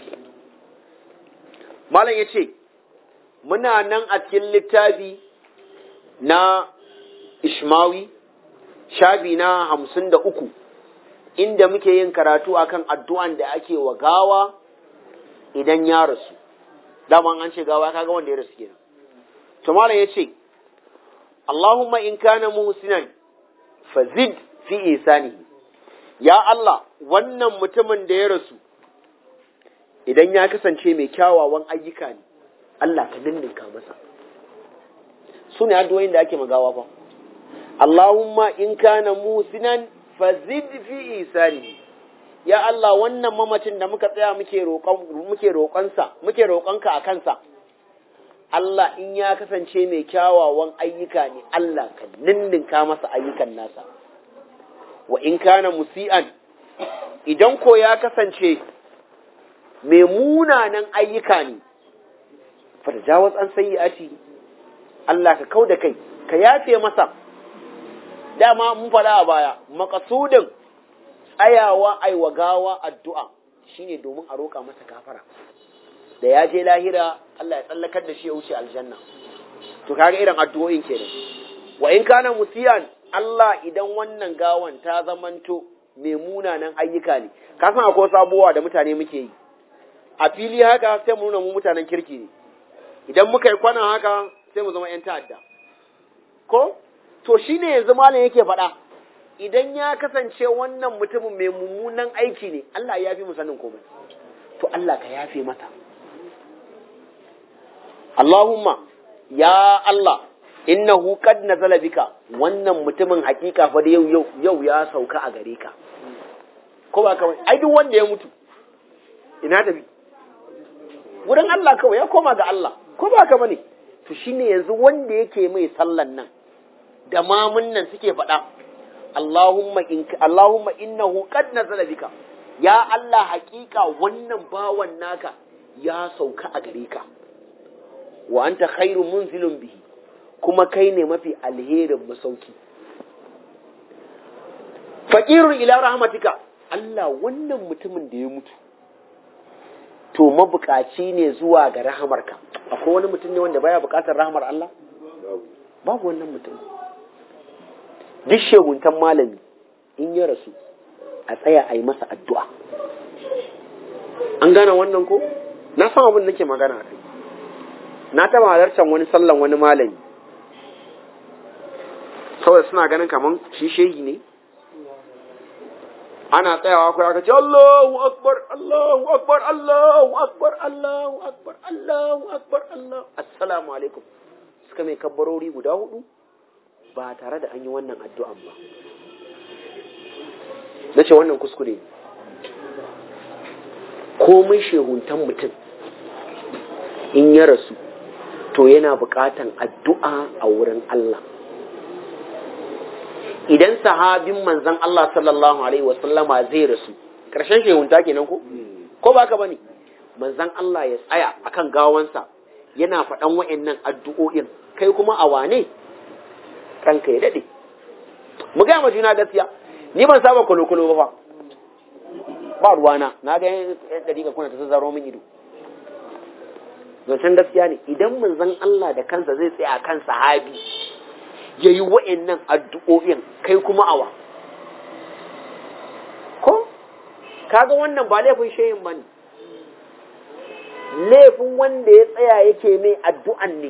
مالا يتي muna nan a cikin littafi na Ishmawi, shabi na hamsin da uku, inda muke yin karatu akan addu'an da ake wa gawa idan ya rasu. Dama an ce gawa kaga wanda ya rasu kenan. Tumara ya ce, Allahumma in kana muhsinan fazid fi isanihi. Ya Allah, wannan mutumin da ya rasu, idan ya kasance mai kyawawan ayyuka ne, Allah ka ninninka masa su ne addu'o'in da ake magawa fa Allahumma in kana musinan fazid fi isani ya Allah wannan mamacin da muka tsaya muke roƙon muke roƙonsa muke roƙonka a kansa Allah in ya kasance mai kyawawan ayyuka ne Allah ka ninninka masa ayyukan nasa wa in kana musi'an idan ko ya kasance mai munanan ayyuka ne farjawaz an sayyi'ati Allah ka kau da kai ka yafe masa dama mun faɗa a baya makasudin tsayawa aiwa gawa addu'a shine domin a roƙa masa gafara da ya je lahira Allah ya tsallakar da shi ya wuce aljanna to kaga irin addu'o'in kenan wa in kana musiyan Allah idan wannan gawan ta zamanto mai munanan ayyuka ne ka san akwai sabuwa da mutane muke yi a fili haka sai mu nuna mu mutanen kirki ne idan muka yi kwana haka sai mu zama 'yan ta'adda ko to shine yanzu malam yake faɗa idan ya kasance wannan mutumin mai mummunan aiki ne Allah ya fi mu sanin komai to Allah ka yafe mata Allahumma ya Allah innahu qad nazala bika wannan mutumin hakika fa da yau yau yau ya sauka a gare ka ko ba kawai ai duk wanda ya mutu ina tafi wurin Allah kawai ya koma ga Allah ko ba ka bane to shine yanzu wanda yake mai sallan nan da mamun nan suke faɗa Allahumma in Allahumma innahu qad nazala bika ya Allah hakika wannan bawan naka ya sauka a gare ka wa anta khairu munzilun bihi kuma kai ne mafi alherin masauki faqirun ila rahmatika Allah wannan mutumin da ya mutu to mabukaci ne zuwa ga rahamarka akwai wani mutum ne wanda baya bukatar rahamar Allah babu wannan mutum duk sheguntan malami in ya rasu a tsaya a yi masa addu'a an gane wannan ko na san abin nake magana kai na taba halartar wani sallan wani malami saboda suna ganin kaman shi shehi ne ana tsayawa kai aka ce Allahu akbar Allahu akbar Allahu akbar Allahu akbar Allahu akbar Allah assalamu alaikum suka mai kabbarori guda hudu ba tare da an yi wannan addu'an ba na ce wannan kuskure komai shehuntan mutum in ya rasu to yana buƙatan addu'a a wurin Allah idan sahabin manzan Allah sallallahu Alaihi wasallama zai rasu ƙarshen shehunta kenan ko? ko ba ka bane manzan Allah ya tsaya akan gawansa yana faɗan wa'annan addu'o'in kai kuma a wane ranka ya daɗe mu gaya ma juna gaskiya ni ban saba kulo-kulo ba fa ba ruwana na ga yan ɗari kuna ta zazzaro min ido zancen gaskiya ne idan manzon Allah da kansa zai tsaya kan sahabi ya yi wa'annan addu'o'in kai kuma awa ko kaga wannan ba laifin shayin ba ne laifin wanda ya tsaya yake mai addu'an ne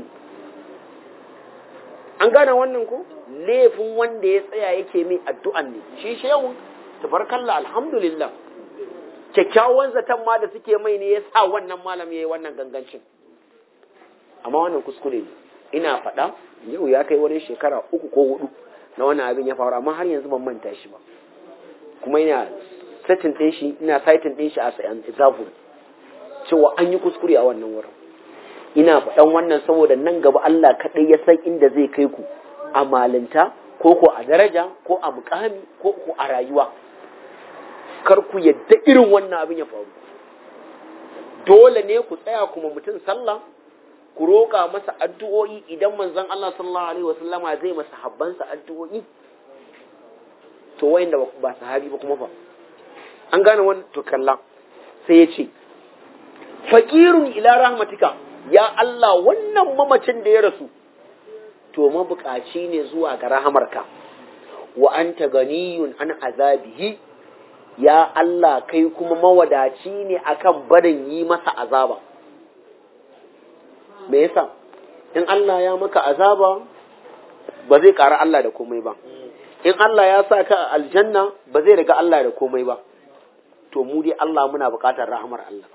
an gane wannan ko laifin wanda ya tsaya yake mai addu'an ne shi shehun tabarkalla alhamdulillah kyakkyawan zaton ma da suke mai ne ya sa wannan malam ya yi wannan gangancin amma wannan kuskure ne ina faɗa yau ya kai wani shekara uku ko hudu na wannan abin ya faru amma har yanzu ban manta shi ba kuma ina setting ɗin shi ina saitin ɗin shi a sayan example cewa an yi kuskure a wannan wurin ina faɗan wannan saboda nan gaba Allah kaɗai ya san inda zai kai ku a malinta ko ko a daraja ko a mukami ko ko a rayuwa kar ku yadda irin wannan abin ya faru dole ne ku tsaya kuma mutum sallah ku roƙa masa addu'o'i idan manzon Allah sallallahu alaihi wasallama zai masa habbansa addu'o'i to wayanda ba sahabi ba kuma fa an gane wannan to kalla sai ya ce faqirun ila rahmatika ya Allah wannan mamacin da ya rasu to mabukaci ne zuwa ga rahamarka wa anta ganiyun an azabihi ya Allah kai kuma mawadaci ne akan barin yi masa azaba me yasa in Allah ya maka azaba ba zai ƙara Allah da komai ba in Allah ya sa ka aljanna ba zai riga Allah da komai ba to mu dai Allah muna buƙatar rahamar Allah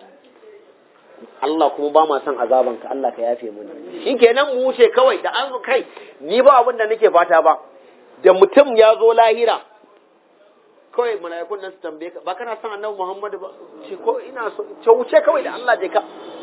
Allah kuma ba ma son azaban ka Allah ka yafe mana shikenan mu wuce kawai da an kai ni ba abin da nake fata ba da mutum ya zo lahira kawai mala'ikun nan su tambaye ka ba kana son annabi Muhammadu ba ce ko ina so ce wuce kawai da Allah je ka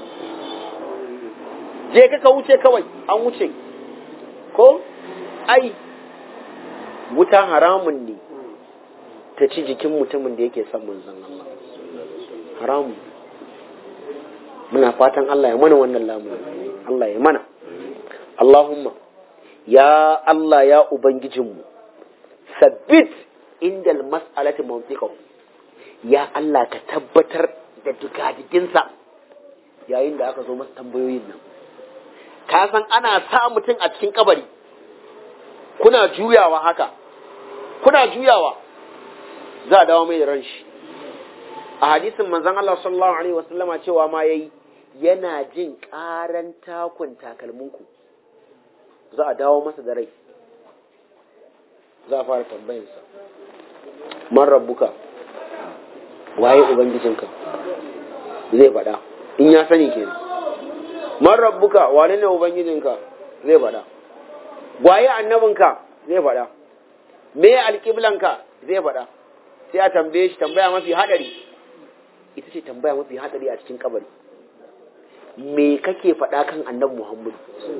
je ka ka wuce kawai an wuce ko ai wuta haramun ne ta ci jikin mutumin da yake son manzon Allah haramun muna fatan Allah ya mana wannan lamunin Allah ya mana Allahumma ya Allah ya ubangijinmu sabbit inda mas'alati mantiqahu ya Allah ka tabbatar da digadiginsa yayin da aka zo masa tambayoyin nan ka san ana sa mutum a cikin kabari kuna juyawa haka kuna juyawa za a dawo mai da ran shi a hadisin manzon Allah sallallahu alaihi wasallama cewa ma yayi yana jin karan takun takalminku za a dawo masa da rai za a fara tambayinsa man rabbuka waye ubangijinka zai faɗa in ya sani kenan man rabbuka wane ne ubangijinka zai faɗa waye annabinka zai faɗa me alƙiblanka zai faɗa sai a tambaye shi tambaya mafi haɗari ita ce tambaya mafi haɗari a cikin kabari me kake faɗa kan annabi muhammadu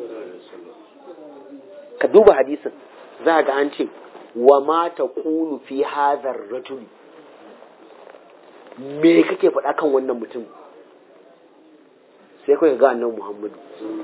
ka duba hadisin za ga an ce wa ma ta kulu fi hazar rajuli me kake faɗa kan wannan mutum sai kawai ga annabi muhammadu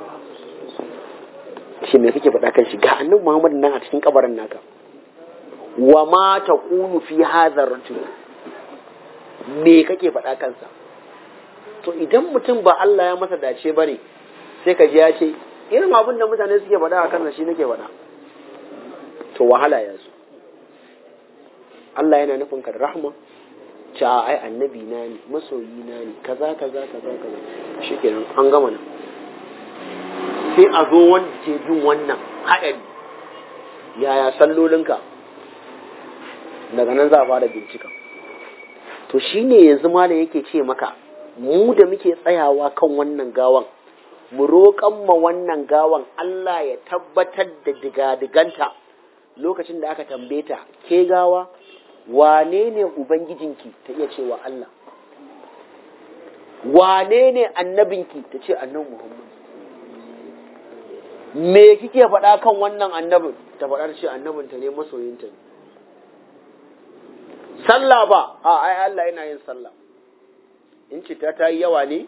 shi me kake faɗa kan shi ga annabi muhammadu nan a cikin kabarin naka wa ma ta kulu fi hazar rajuli me kake faɗa kansa to idan mutum ba Allah ya masa dace ba ne sai ka ji ya ce irin abin da mutane suke faɗa a kansa shi nake faɗa to wahala ya zo Allah yana nufin ka da rahma ce a ai annabi na ne masoyi na ne kaza kaza kaza kaza shikenan an gama nan sai a zo wanda ke bin wannan haɗari yaya sallolinka daga nan za a fara bincika to shine yanzu malam yake ce maka mu da muke tsayawa kan wannan gawan mu roƙan ma wannan gawan Allah ya tabbatar da digadiganta lokacin da aka tambaye ta ke gawa wane ne ubangijinki ta iya cewa Allah wane ne annabinki ta ce annabi Muhammad me kike faɗa kan wannan annabin ta faɗa ce annabinta ne masoyinta ne sallah ba a ai Allah yana yin sallah in cita ta yi yawa ne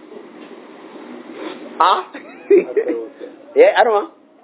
a ya yi arma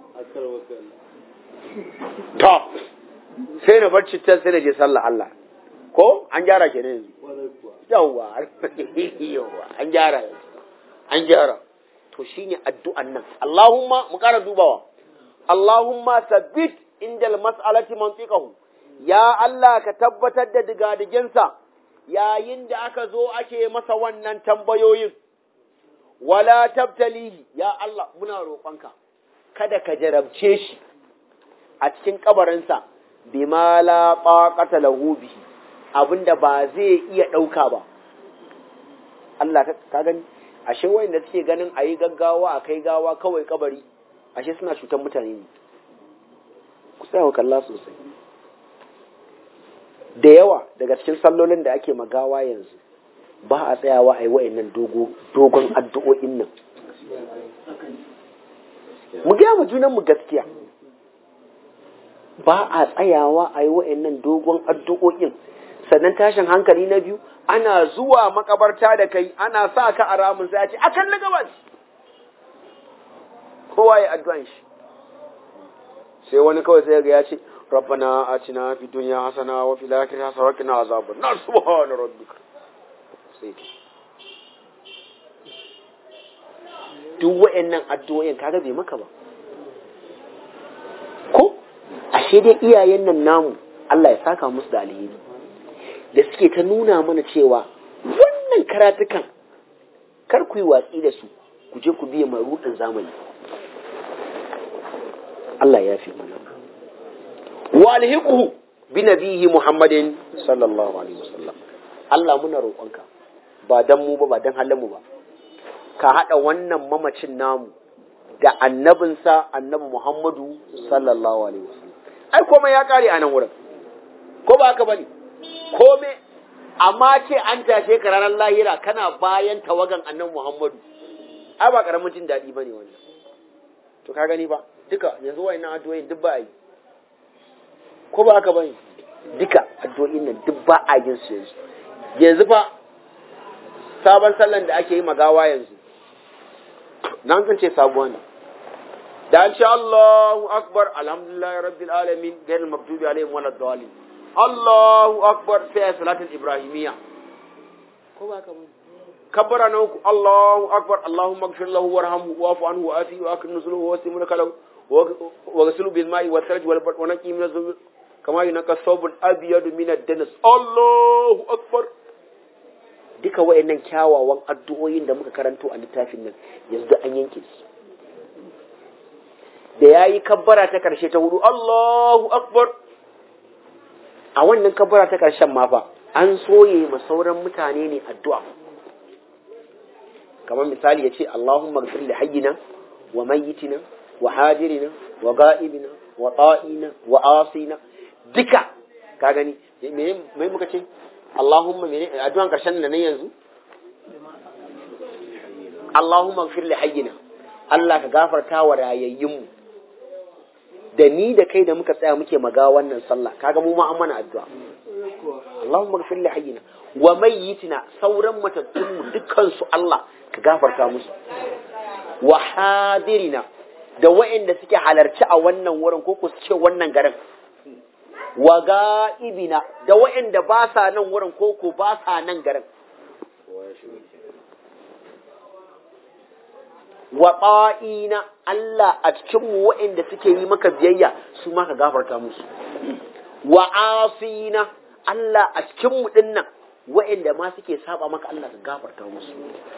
to sai na bar citta sai na je sallah Allah ko an gyara ke yanzu yawa yawa an gyara an gyara to shine addu'an nan Allahumma mu kara dubawa Allahumma sabbit indal mas'alati mantiqahu ya Allah ka tabbatar da digadiginsa yayin da aka zo ake masa wannan tambayoyin, wala tabtalihi ya Allah muna roƙonka, kada ka jarabce shi a cikin kabarinsa, bima la ɓaƙata lahu bihi abinda ba zai iya ɗauka ba. Allah ka gani, ashe wayanda suke ganin a yi gaggawa a kai gawa kawai kabari, ashe suna cutar mutane ne. Ku tsaya kalla sosai. da yawa daga cikin sallolin da ake magawa yanzu ba a tsayawa a yi wa'annan dogon addu'o'in nan mu gaya mu junan mu gaskiya ba a tsayawa a yi wa'annan dogon addu'o'in sannan tashin hankali na biyu ana zuwa makabarta da kai ana sa ka a ramin sai a ce akan na gabas kowa ya addu'an shi sai wani kawai sai ga ya ce ربنا آتنا في الدنيا حسنة وفي الآخرة حسنة وقنا عذاب النار سبحان ربك سيدي duk wa'annan addu'o'in kaga bai maka ba ko ashe dai iyayen nan namu Allah ya saka musu da alheri da suke ta nuna mana cewa wannan karatukan kar ku yi watsi da su ku je ku biya marudin zamani Allah ya fi mana walhiquhu bi nabihi Muhammadin sallallahu alaihi wasallam Allah muna roƙonka ba dan mu ba ba dan halin mu ba ka hada wannan mamacin namu da annabinsa annabi Muhammadu sallallahu alaihi wasallam ai komai ya kare a nan wurin ko ba haka bane komai amma ce an tashe ka ranar lahira kana bayan tawagan annabi Muhammadu ai ba karamin jin daɗi bane wannan to ka gani ba duka yanzu wayannan addu'o'in duk ba a yi ko ba haka bane duka addu'o'in nan duk ba a yin su yanzu yanzu fa sabon sallan da ake yi magawa yanzu nan kan ce sabuwa ne da an ce Allahu akbar alhamdulillahi rabbil alamin gairil maghdubi alaihim walad dallin Allahu akbar sai salatul ibrahimiyya ko ba haka bane kabbara na uku Allahu akbar Allahumma ighfir lahu warhamhu wa'fu anhu wa afi wa akrim nuzuluhu wa wasi mulka lahu wa ghuslu bil ma'i wa tharj wal wa naqi min az kama yunqa thawbul abyad min ad-danas Allahu akbar duka wayannan kyawawan addu'o'in da muka karanto a littafin nan yanzu an yanke su da yayi kabbara ta karshe ta hudu Allahu akbar a wannan kabbara ta karshen ma fa an soye ma sauran mutane ne addu'a kamar misali ya ce Allahumma gafir li hayyina wa mayyitina wa hadirina wa ga'ibina wa ta'ina wa asina duka ka gani me me muka ce Allahumma mene addu'an karshen nan yanzu Allahumma gafir li hayyina Allah ka gafarta wa rayayyinmu da ni da kai da muka tsaya muke maga wannan sallah kaga mu ma an mana addu'a Allahumma ghfir li hayyina wa mayyitina sauran matattun mu dukkan su Allah ka gafarta musu wa hadirina da waɗanda suke halarci a wannan wurin ko ku ce wannan garin wa ga'ibina da waɗanda ba sa nan wurin ko ko ba sa nan garin wa ƙa'ina Allah a cikinmu waɗanda suke yi maka biyayya su ma ka gafarta musu wa asina Allah a cikinmu ɗin nan waɗanda ma suke saba maka Allah ka gafarta musu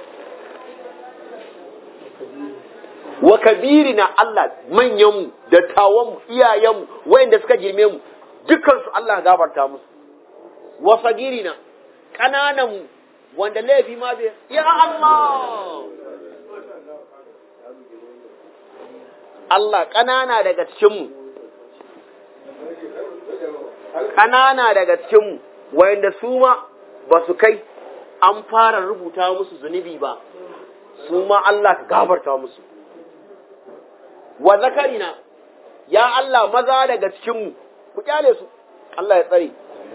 wa kabirina Allah manyanmu dattawanmu iyayenmu waɗanda suka girme mu dukansu Allah ka gafarta musu wa sagirina ƙanananmu wanda laifi ma bai ya Allah Allah ƙanana daga cikinmu, ƙanana daga cikinmu, wayanda su ma ba su kai an fara rubuta musu zunubi ba, su ma Allah ka gafarta musu. Wa zakarina, ya Allah maza daga cikinmu, ku kyale su, Allah ya tsare.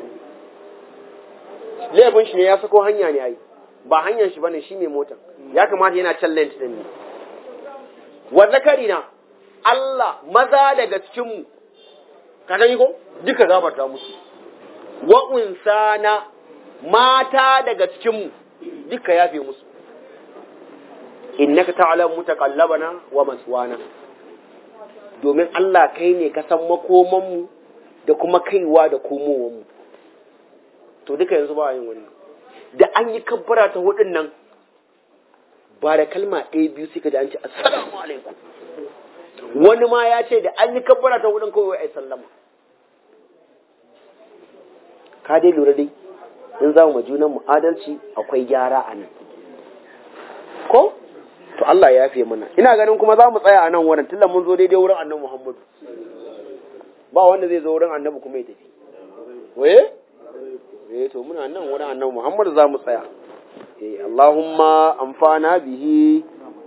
Laifin shi ne ya sako hanya ne ai, ba hanyar shi bane shi mai motan, ya kamata yana can lent ɗin ne. Wa zakarina, Allah maza daga cikinmu, ka gani ko? Duka gafarta musu. Wa unsana mata daga cikinmu, duka yafe musu. Innaka ta'lam mutaqallabana wa maswana. Domin Allah kai ne ka san makomanmu da kuma kaiwa da komowanmu. To duka yanzu ba yin wannan. Da an yi kabbara ta hudun nan ba da kalma ɗaya biyu sai ka ji an ce assalamu alaikum. wani ma ya ce da an yi kabbara ta wurin kawai ai sallama ka dai lura dai in za mu junan mu adalci akwai gyara a nan ko to Allah ya yafe mana ina ganin kuma za mu tsaya a nan wurin tunda mun zo daidai wurin annabi Muhammadu ba wanda zai zo wurin annabi kuma ya tafi waye eh to muna nan wurin annabi Muhammadu za mu tsaya eh Allahumma amfana bihi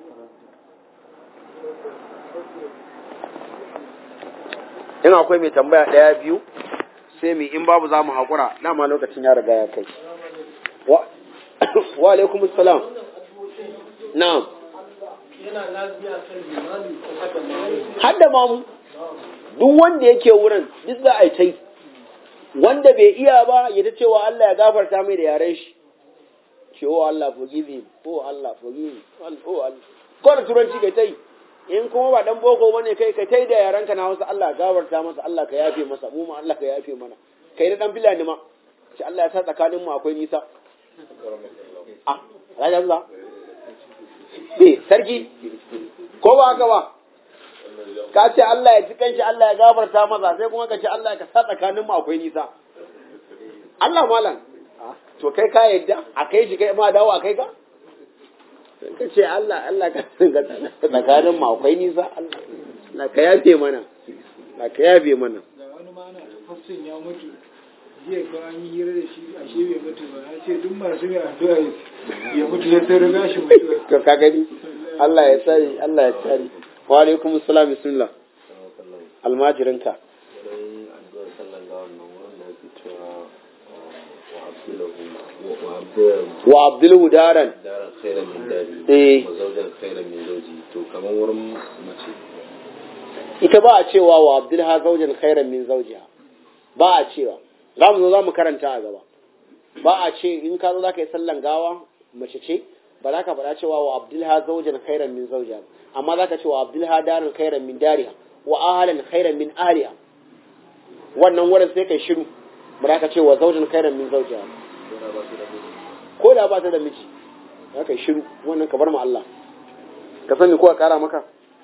in akwai mai tambaya ɗaya biyu sai mai in babu za mu haƙura dama lokacin ya riga ya kai wa alaikum salam na'am hadda mamu duk wanda yake wurin duk za a yi ta yi wanda bai iya ba ya ta cewa Allah ya gafarta mai da yaren shi ce oh Allah forgive him oh Allah forgive him oh Allah ko da turanci kai ta yi in kuma ba dan boko bane kai ka tai da yaranka na wasu Allah gawarta masa Allah ka yafe masa mu ma Allah ka yafe mana kai da dan filani ma ce Allah ya sa tsakanin mu akwai nisa ah raja Allah eh sarki ko ba haka ba ka ce Allah ya ci kanshi Allah ya gafarta masa sai kuma ka ce Allah ka sa tsakanin mu akwai nisa Allah malam to kai ka yadda a kai shi kai ma dawo a kai ka ka ce Allah Allah ka tsakanin mu akwai nisa Allah ka yafe mana Allah ka yafe mana da wani ma na hafsin ya mutu jiya ko an yi hira da shi ashe bai mutu ba ya ce duk masu mai addu'a ya mutu ya ta riga shi mutuwa to ka gani Allah ya tsare Allah ya tsare wa alaikum assalam bismillah almajirinka wa abdul daran daren khairan min dadi eh wa zawjan khairan min zawji to kamar wurin mace ita ba a cewa wa abdul ha zaujan khairan min zawjiha ba a cewa za mu zo za mu karanta a gaba ba a ce in ka zo za ka yi sallan gawa mace ce ba za ka faɗa cewa wa abdul ha zaujan khairan min zawjiha amma za ka ce wa abdul ha daran khairan min dariha wa ahlan khairan min ahliha wannan wurin sai kai shiru ba ka ce wa zawjan khairan min zawjiha ko da ba ta da miji za ka yi shiru wannan ka bar ma Allah ka sani ko a kara maka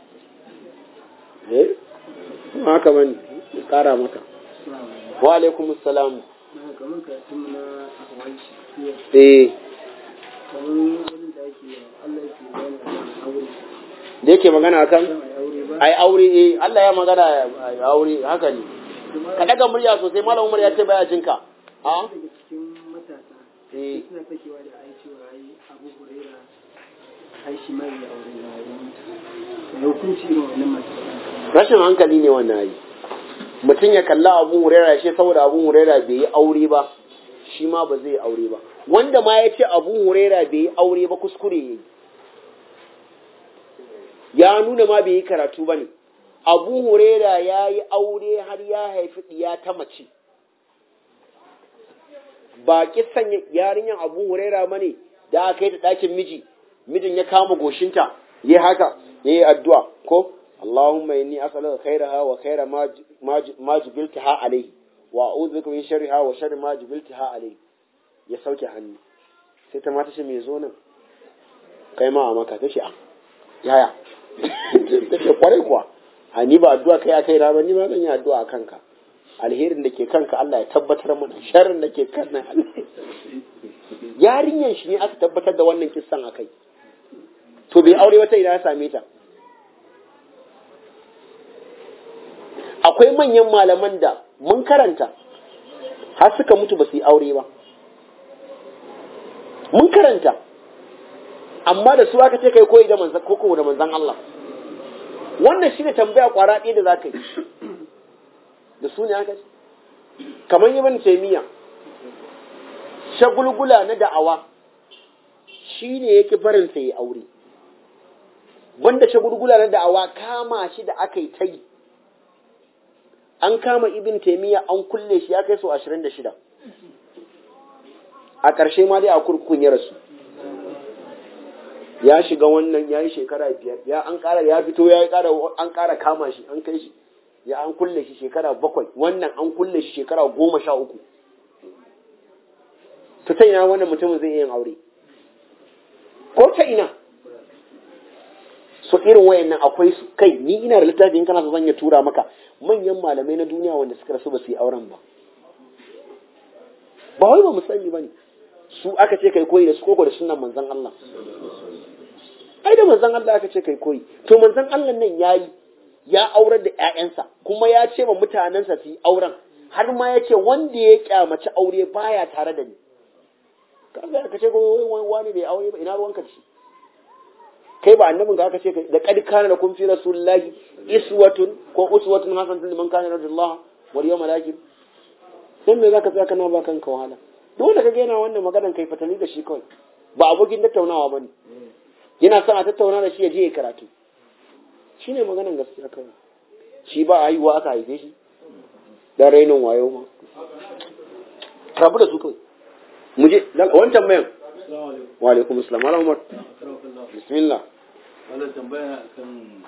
eh ba haka bane kara maka wa alaikum assalam kamar karatun na ahwalci eh kamar wani da ake Allah yake gane a aure da yake magana akan kan a aure ba ai aure eh Allah ya magana ai aure haka ne ka daga murya sosai malam Umar ya ce baya jinka a daga cikin matasa eh suna fakewa da ai cewa ai Abu Huraira ai shi mai ya aure na ya mutu da hukunci irin wannan matasa rashin hankali ne wannan ai mutum ya kalla Abu Huraira shi saboda Abu Huraira bai yi aure ba shi ma ba zai yi aure ba wanda ma ya ce Abu Huraira bai yi aure ba kuskure yayi ya nuna ma bai yi karatu ba ne abu huraira ya yi aure har ya haifi ɗiya ta mace ba kisan yarinyar abu huraira ba ne da aka yi ta ɗakin miji mijin ya kama goshinta ya haka ya yi addu'a ko Allahumma inni as'aluka khairaha wa khaira ma ma jubiltaha alayhi wa a'udhu bika min sharriha wa sharri ma jubiltaha alayhi ya sauke hannu sai ta mata ce me zo nan kai ma a maka tace a yaya tace kwarai kuwa a ni ba addu'a kai a kai ba ni ma zan yi addu'a a kanka alherin da ke kanka Allah ya tabbatar mana sharrin da ke kan nan Allah yarinyan shi ne aka tabbatar da wannan kissan akai to bai aure wata ina ya same ta akwai manyan malaman da mun karanta har suka mutu ba su yi aure ba mun karanta amma da su aka ce kai koyi da manzan koko da manzan Allah wannan shi ne tambaya kwara ɗaya da za ka yi da su ne aka ce kamar ibn taymiya shagulgula na da'awa shi ne yake barin sa yi aure wanda shagulgula na da'awa kama shi da aka yi ta yi an kama ibn taymiya an kulle shi ya kai so 26 a ƙarshe ma dai a kurkukun ya rasu ya shiga wannan ya yi shekara biyar ya an ƙara ya fito ya ƙara an ƙara kama shi an kai shi ya an kulle shi shekara bakwai wannan an kulle shi shekara goma sha uku ta ta ina wannan mutumin zai yin aure ko ta ina so irin wayannan akwai su kai ni ina da littafin kana so zan ya tura maka manyan malamai na duniya wanda suka rasu ba su yi auren ba ba wai ba mu sani ba ne su aka ce kai koyi da su koko da sunan manzon Allah ai da manzon Allah aka ce kai koyi to manzon Allah nan yayi ya aurar da ƴaƴansa kuma ya ce ma mutanensa su yi auren har ma ya ce wanda ya kyamaci aure baya tare da ni kaga aka ce ko wani bai aure ba ina ruwanka da shi kai ba annabin ka aka ce da kad kana da kun fi rasulullahi iswatun ko uswatun hasanatun liman kana radiyallahu wal yawmal akhir sai me zaka tsaya kana ba kanka wahala dole ka ga yana wannan maganan kai fatali da shi kawai ba abokin tattaunawa bane yana son a tattauna da shi ya je ya karatu shine maganan gaskiya kawai shi ba haihuwa aka haife shi da rainin wayo ma rabu da su kawai mu je wancan mayan wa alaikum assalam ala umar bismillah wannan tambaya akan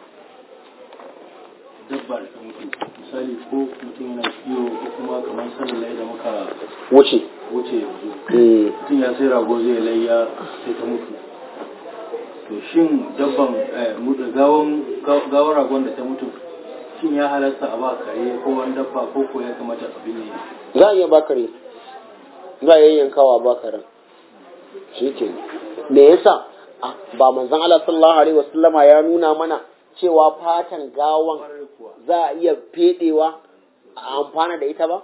dabba da ta mutu misali ko mutum yana kiwo ko kuma kamar sanin lai da muka wuce wuce yanzu Mm. mutum ya sai rago zai layya sai ta mutu to shin dabban eh, mutu gawan ga- gawar ragon da ta mutu shin ya halarta a ba kare ko wani dabba ko ko ya kamata a binne za a iya bakare za a yayyankawa bakaran shi ke me yasa Ah, ba manzon Allah sallallahu alaihi wasallama ya nuna mana cewa fatan gawan kwarai kuwa za a iya fedewa a amfana da ita ba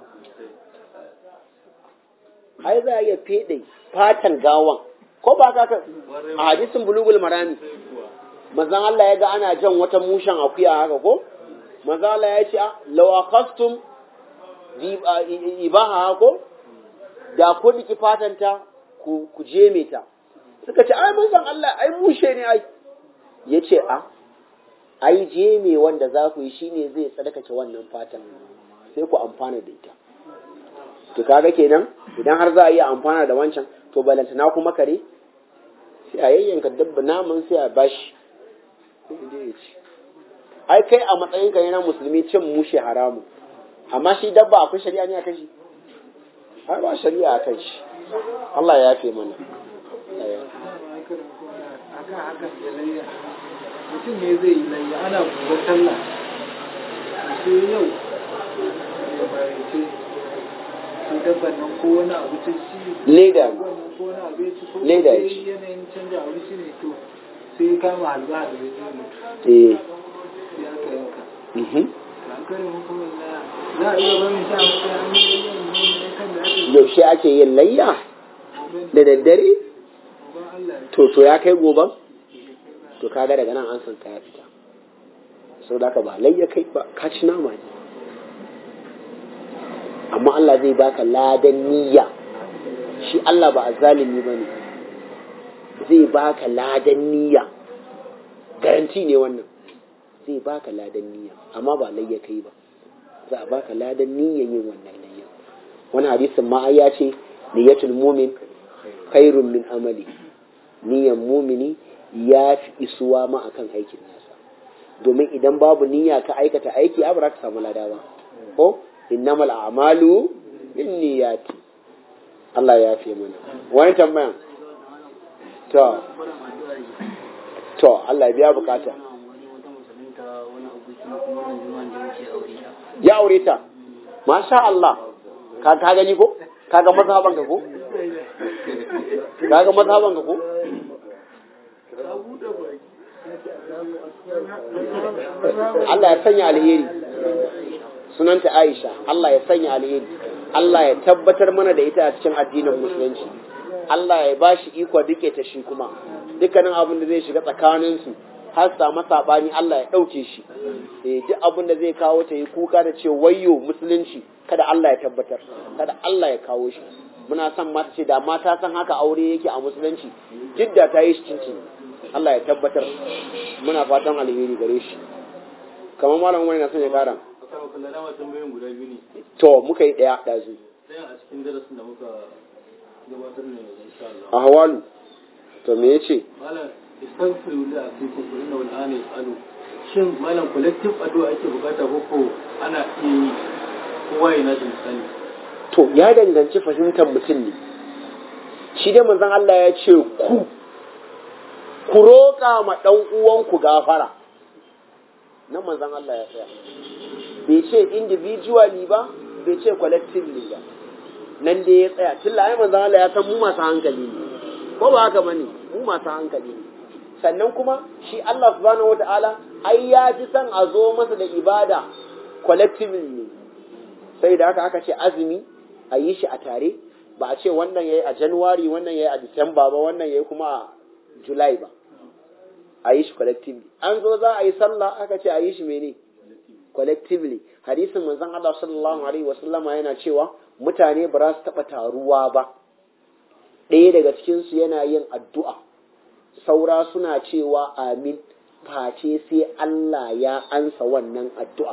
ai za a iya fede fatan gawan ko ba ka a hadisin bulugul marami manzon Allah ya ga ana jan wata mushen akuya haka ko manzon Allah ya ce ah, law akhastum di- a- i- ibaha ko da ku diki fatanta ku ku jeme ta suka ce ai manzon Allah ai mushe ne ai yace a ai jeme wanda za ku yi shine zai tsarkake wannan fatan sai ku amfana da ita to kaga kenan idan har za a iya amfana da wancan to balantana kuma kare sai a yayyanka dabba naman sai a bashi sai ya je ya ci ai kai a matsayin ka yana musulmi cin mushe haramu amma shi dabba akwai shari'a ne akan shi har ba shari'a akan shi Allah ya yafe mana akan hakan da layya mutum ne zai yi layya ana buga sallah sai yau ya bayyace sai dabban nan ko wani abu ta ci leda wannan ko wani abu ya ci ko Leda ya sai ci. yanayin canja abinci ne to sai ya kama halba da ya zai mutu eh sai aka yanka mhm an kare hukumar na za a iya barin sa a matsayin yin kan da ake yaushe ake yin layya da daddare ban Allah ya to to ya kai goban to kaga daga nan an san ka ya fita sau da ka ba layya kai ba ka ci nama ne amma Allah zai baka ladan niyya shi Allah ba azzalimi bane zai baka ladan niyya garanti ne wannan zai baka ladan niyya amma ba layya kai ba za a baka ladan niyyan yin wannan layya wani hadisin ma ai ya ce niyyatul mumin khairun min amali niyyan mumini ya fi isuwa ma akan aikin nasa domin idan babu niyya ka aikata aiki a ba ka samu lada ba ko innamal a'malu bin niyyati Allah ya fi mana wani tambayan to to Allah ya biya bukata ya aure ta masha Allah ka ka gani ko kaga mazhaban ka ko kaga mazhaban ka ko Allah ya sanya alheri sunanta Aisha Allah ya sanya alheri Allah ya tabbatar mana da ita a cikin addinin musulunci Allah ya ba shi iko duke ta shi kuma dukkanin abin da zai shiga tsakaninsu har samu sabani Allah ya ɗauke shi eh duk abin da zai kawo ta yi kuka da ce wayyo musulunci kada Allah ya tabbatar kada Allah ya kawo shi muna son mata ce da mata san haka aure yake a musulunci jidda ta yi shi cincin Allah ya tabbatar muna fatan alheri gare shi kamar malam wani na son ya kara Akan kallon dama tambayoyin guda biyu ne. to muka yi ɗaya ɗazu Ɗayan a cikin darasin da muka gabatar ne yanzu insha Allah. a hawalu to me yace Malam istaghfiru li akikum fa innahu al'ana yas'alu. Shin malam collective addu'a ake bukata ko ko ana iya yi kowa ya nashi misali. to ya danganci fahimtar mutum ne shi dai manzon Allah ya ce ku ku roƙa ma ɗan uwanku gafara nan manzon Allah ya tsaya bai ce individually ba bai ce collectively ba nan dai ya tsaya tun ai manzon Allah ya san mu masu hankali ne ko ba haka bane mu masu hankali ne sannan kuma shi Allah subhanahu wataala ai ya fi son a zo masa da ibada collectively ne sai da haka aka ce azumi a yi shi a tare ba a ce wannan yayi a January wannan yayi a December ba wannan yayi kuma a July ba a yi shi collectively an zo za a yi sallah aka ce a yi shi mene collectively hadisin manzon Allah sallallahu alaihi wasallama yana cewa mutane ba za su taɓa taruwa ba ɗaya daga cikinsu yana yin addu'a saura suna cewa amin face sai Allah ya ansa wannan addu'a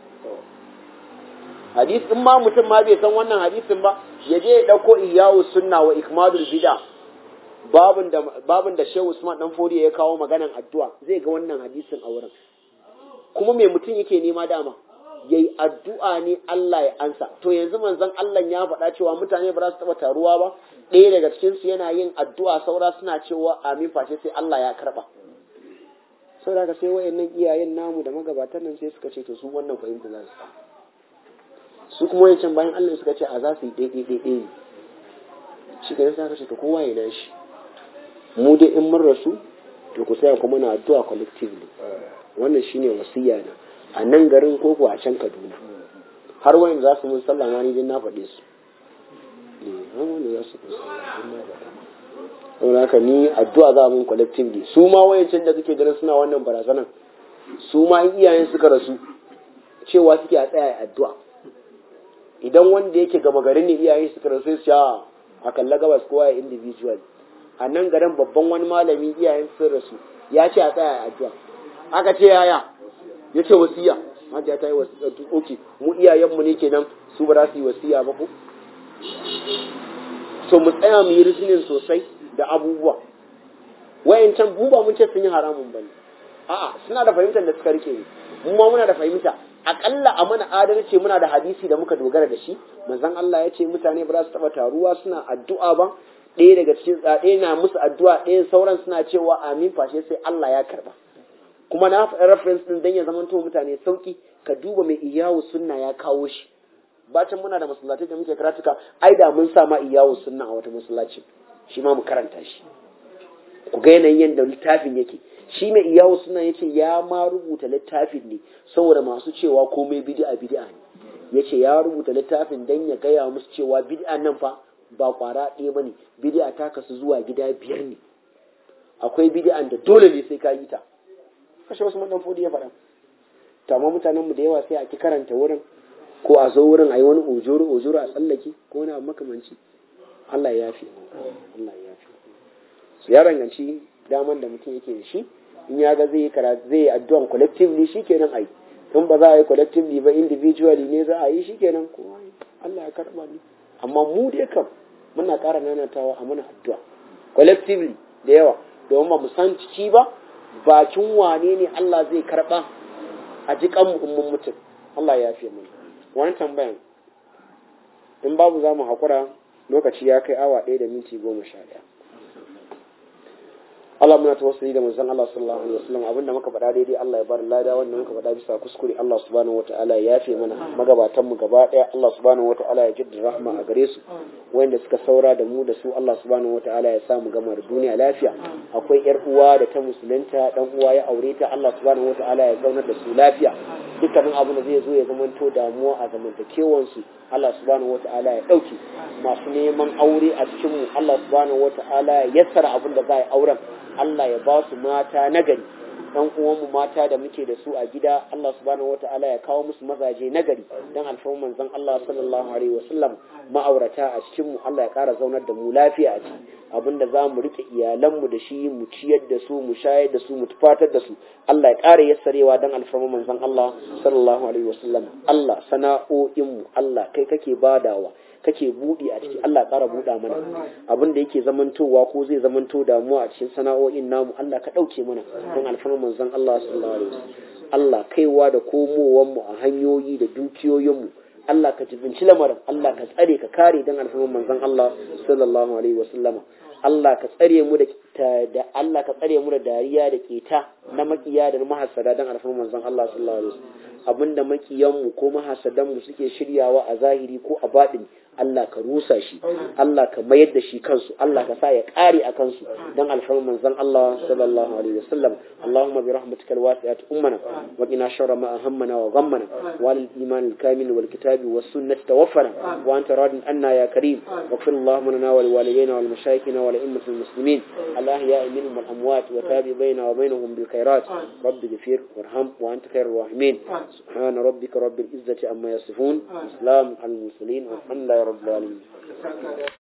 hadis in ma mutum ma bai san wannan hadisin ba ya je ya ɗauko iyawu sunna wa ikmadul bida babin da babin da Shehu Usman dan Fodiyo ya kawo maganan addu'a zai ga wannan hadisin a wurin kuma me mutum yake nema dama yayi addu'a ne Allah ya ansa to yanzu manzon Allah ya faɗa cewa mutane ba za su taɓa taruwa ba ɗaya daga cikin su yana yin addu'a saura suna cewa amin face sai Allah ya karɓa saboda haka sai wayannan iyayen namu da magabatan nan sai suka ce to su wannan fahimta za su su kuma wayancan bayan Allah suka ce a za su yi ɗaiɗai ɗaiɗai ne shi ke sai aka ce to kowa ya nashi mu dai in mun rasu to ku tsaya kuma na addu'a collectively wannan shine wasiya na a nan garin ko ko a can Kaduna har wayan za su mun sallah ma ni din na faɗe su eh har wanda za su mun sallah din na faɗa saboda haka ni addu'a za mun collectively su ma wayancan da suke ganin suna wannan barazanan su ma in iyayen suka rasu cewa suke a tsaya addu'a idan wanda yake gama garin ne iyayen suka rasu sai su a kalla gabas kowa ya individual a nan garin babban wani malami iyayen sun rasu ya ce a tsaya addu'a aka ce yaya ya ce wasiya hajja ta yi wasiya oke mu iyayenmu ne kenan su ba za su yi wasiya ba ko so mu tsaya mu yi risinin sosai da abubuwa wayancan mu ba mun ce sun yi haramun bane a'a suna da fahimtar da suka rike mu ma muna da fahimta akalla a mana adalci muna da hadisi da muka dogara da shi manzon Allah ya ce mutane ba za su taba taruwa suna addu'a ba ɗaya daga cikin ɗaya na musu addu'a ɗaya sauran suna cewa amin fashe sai Allah ya karba kuma na faɗi reference din dan ya zama to mutane sauki ka duba mai iyawu sunna ya kawo shi bacin muna da masallatai da muke karatuka ai da mun sa ma iyawu sunna a wata masallaci shi ma mu karanta shi ku ga yanayin yadda littafin yake shi mai iyawu sunna yace ya ma rubuta littafin ne saboda masu cewa komai bid'a bid'a ne yace ya rubuta littafin dan ya gaya musu cewa bid'a nan fa ba kwara ɗaya bane bid'a ta kasu zuwa gida biyar ne akwai bid'an da dole ne sai ka yi ta kashe wasu dan fodi ya faɗa to amma mutanen mu da yawa sai a ki karanta wurin ko a zo wurin a yi wani ojoro ojoro a tsallake ko wani abu makamanci Allah ya yafi Allah ya yafi su ya ranganci daman da mutum yake da shi in ya ga zai yi karatu zai yi addu'an collectively shikenan ai in ba za a yi collectively ba individually ne za a yi shikenan ko Allah ya karba ni amma mu dai kam muna ƙara nanatawa a mana addu'a collectively da yawa domin ba mu san ciki ba bakin wane ne Allah zai karba a jikan mu mun mutum Allah ya fiye mana wani tambayan in babu za mu haƙura lokaci ya kai awa ɗaya da minti goma sha ɗaya Allah muna tawassuli da manzon Allah sallallahu alaihi wasallam abinda muka faɗa daidai Allah ya bar lada wanda muka faɗa bisa kuskure Allah subhanahu wataala ya yafe mana magabatan mu gaba ɗaya Allah subhanahu wataala ya jaddada rahma a gare su wanda suka saura da mu da su Allah subhanahu wataala ya sa mu gama da duniya lafiya akwai yar uwa da ta musulunta dan uwa ya aure ta Allah subhanahu wataala ya zaunar da su lafiya dukkanin abu da zai zo ya zamanto damuwa a zamantakewan su Allah subhanahu wataala ya dauke masu neman aure a cikin mu Allah subhanahu wataala ya yassara abin da za a yi auren Allah ya ba su mata nagari ɗan uwanmu mata da muke da su a gida Allah subhanahu wata'ala ya kawo musu mazaje nagari dan alfarman manzon Allah sallallahu alaihi wasallam ma'aurata a cikin mu Allah ya ƙara zaunar da mu lafiya a ciki abinda za mu rike iyalanmu da shi mu ciyar da su mu shayar da su mu tufatar da su Allah ya ƙara yassarewa dan alfarman manzon Allah sallallahu alaihi wasallam Allah sana'o'in mu Allah kai kake badawa kake buɗe a ciki Allah ƙara buɗa mana abin da yake zamantowa ko zai zamanto damuwa a cikin sana'o'in namu Allah ka ɗauke mana don alfarmar manzon Allah sallallahu alaihi wasallam Allah kaiwa da komowan mu a hanyoyi da dukiyoyin mu Allah ka jibinci lamarin Allah ka tsare ka kare don alfarmar manzon Allah sallallahu alaihi wasallam Allah ka tsare mu da da Allah ka tsare mu da dariya da keta na makiya da mahasada don alfarmar manzon Allah sallallahu alaihi wasallam abinda makiyanmu ko mahasadanmu suke shiryawa a zahiri ko a baɗin Allah ka rusa shi Allah ka mayar da shi kansu Allah ka sa ya ƙare a kansu dan alfarman manzon Allah sallallahu alaihi wasallam Allahumma bi rahmatika alwasi'at ummana wa qina sharra ma ahammana wa ghammana wa lil iman alkamil wal kitabi was sunnati tawaffana wa anta radin anna ya karim واغفر اللهم لنا ولوالدينا ولمشايخنا ولأئمة المسلمين الأحياء منهم والأموات وتابع بيننا وبينهم بالخيرات رب اغفر وارحم وأنت خير الراحمين سبحان ربك رب العزة عما يصفون وسلام على المرسلين والحمد لله رب العالمين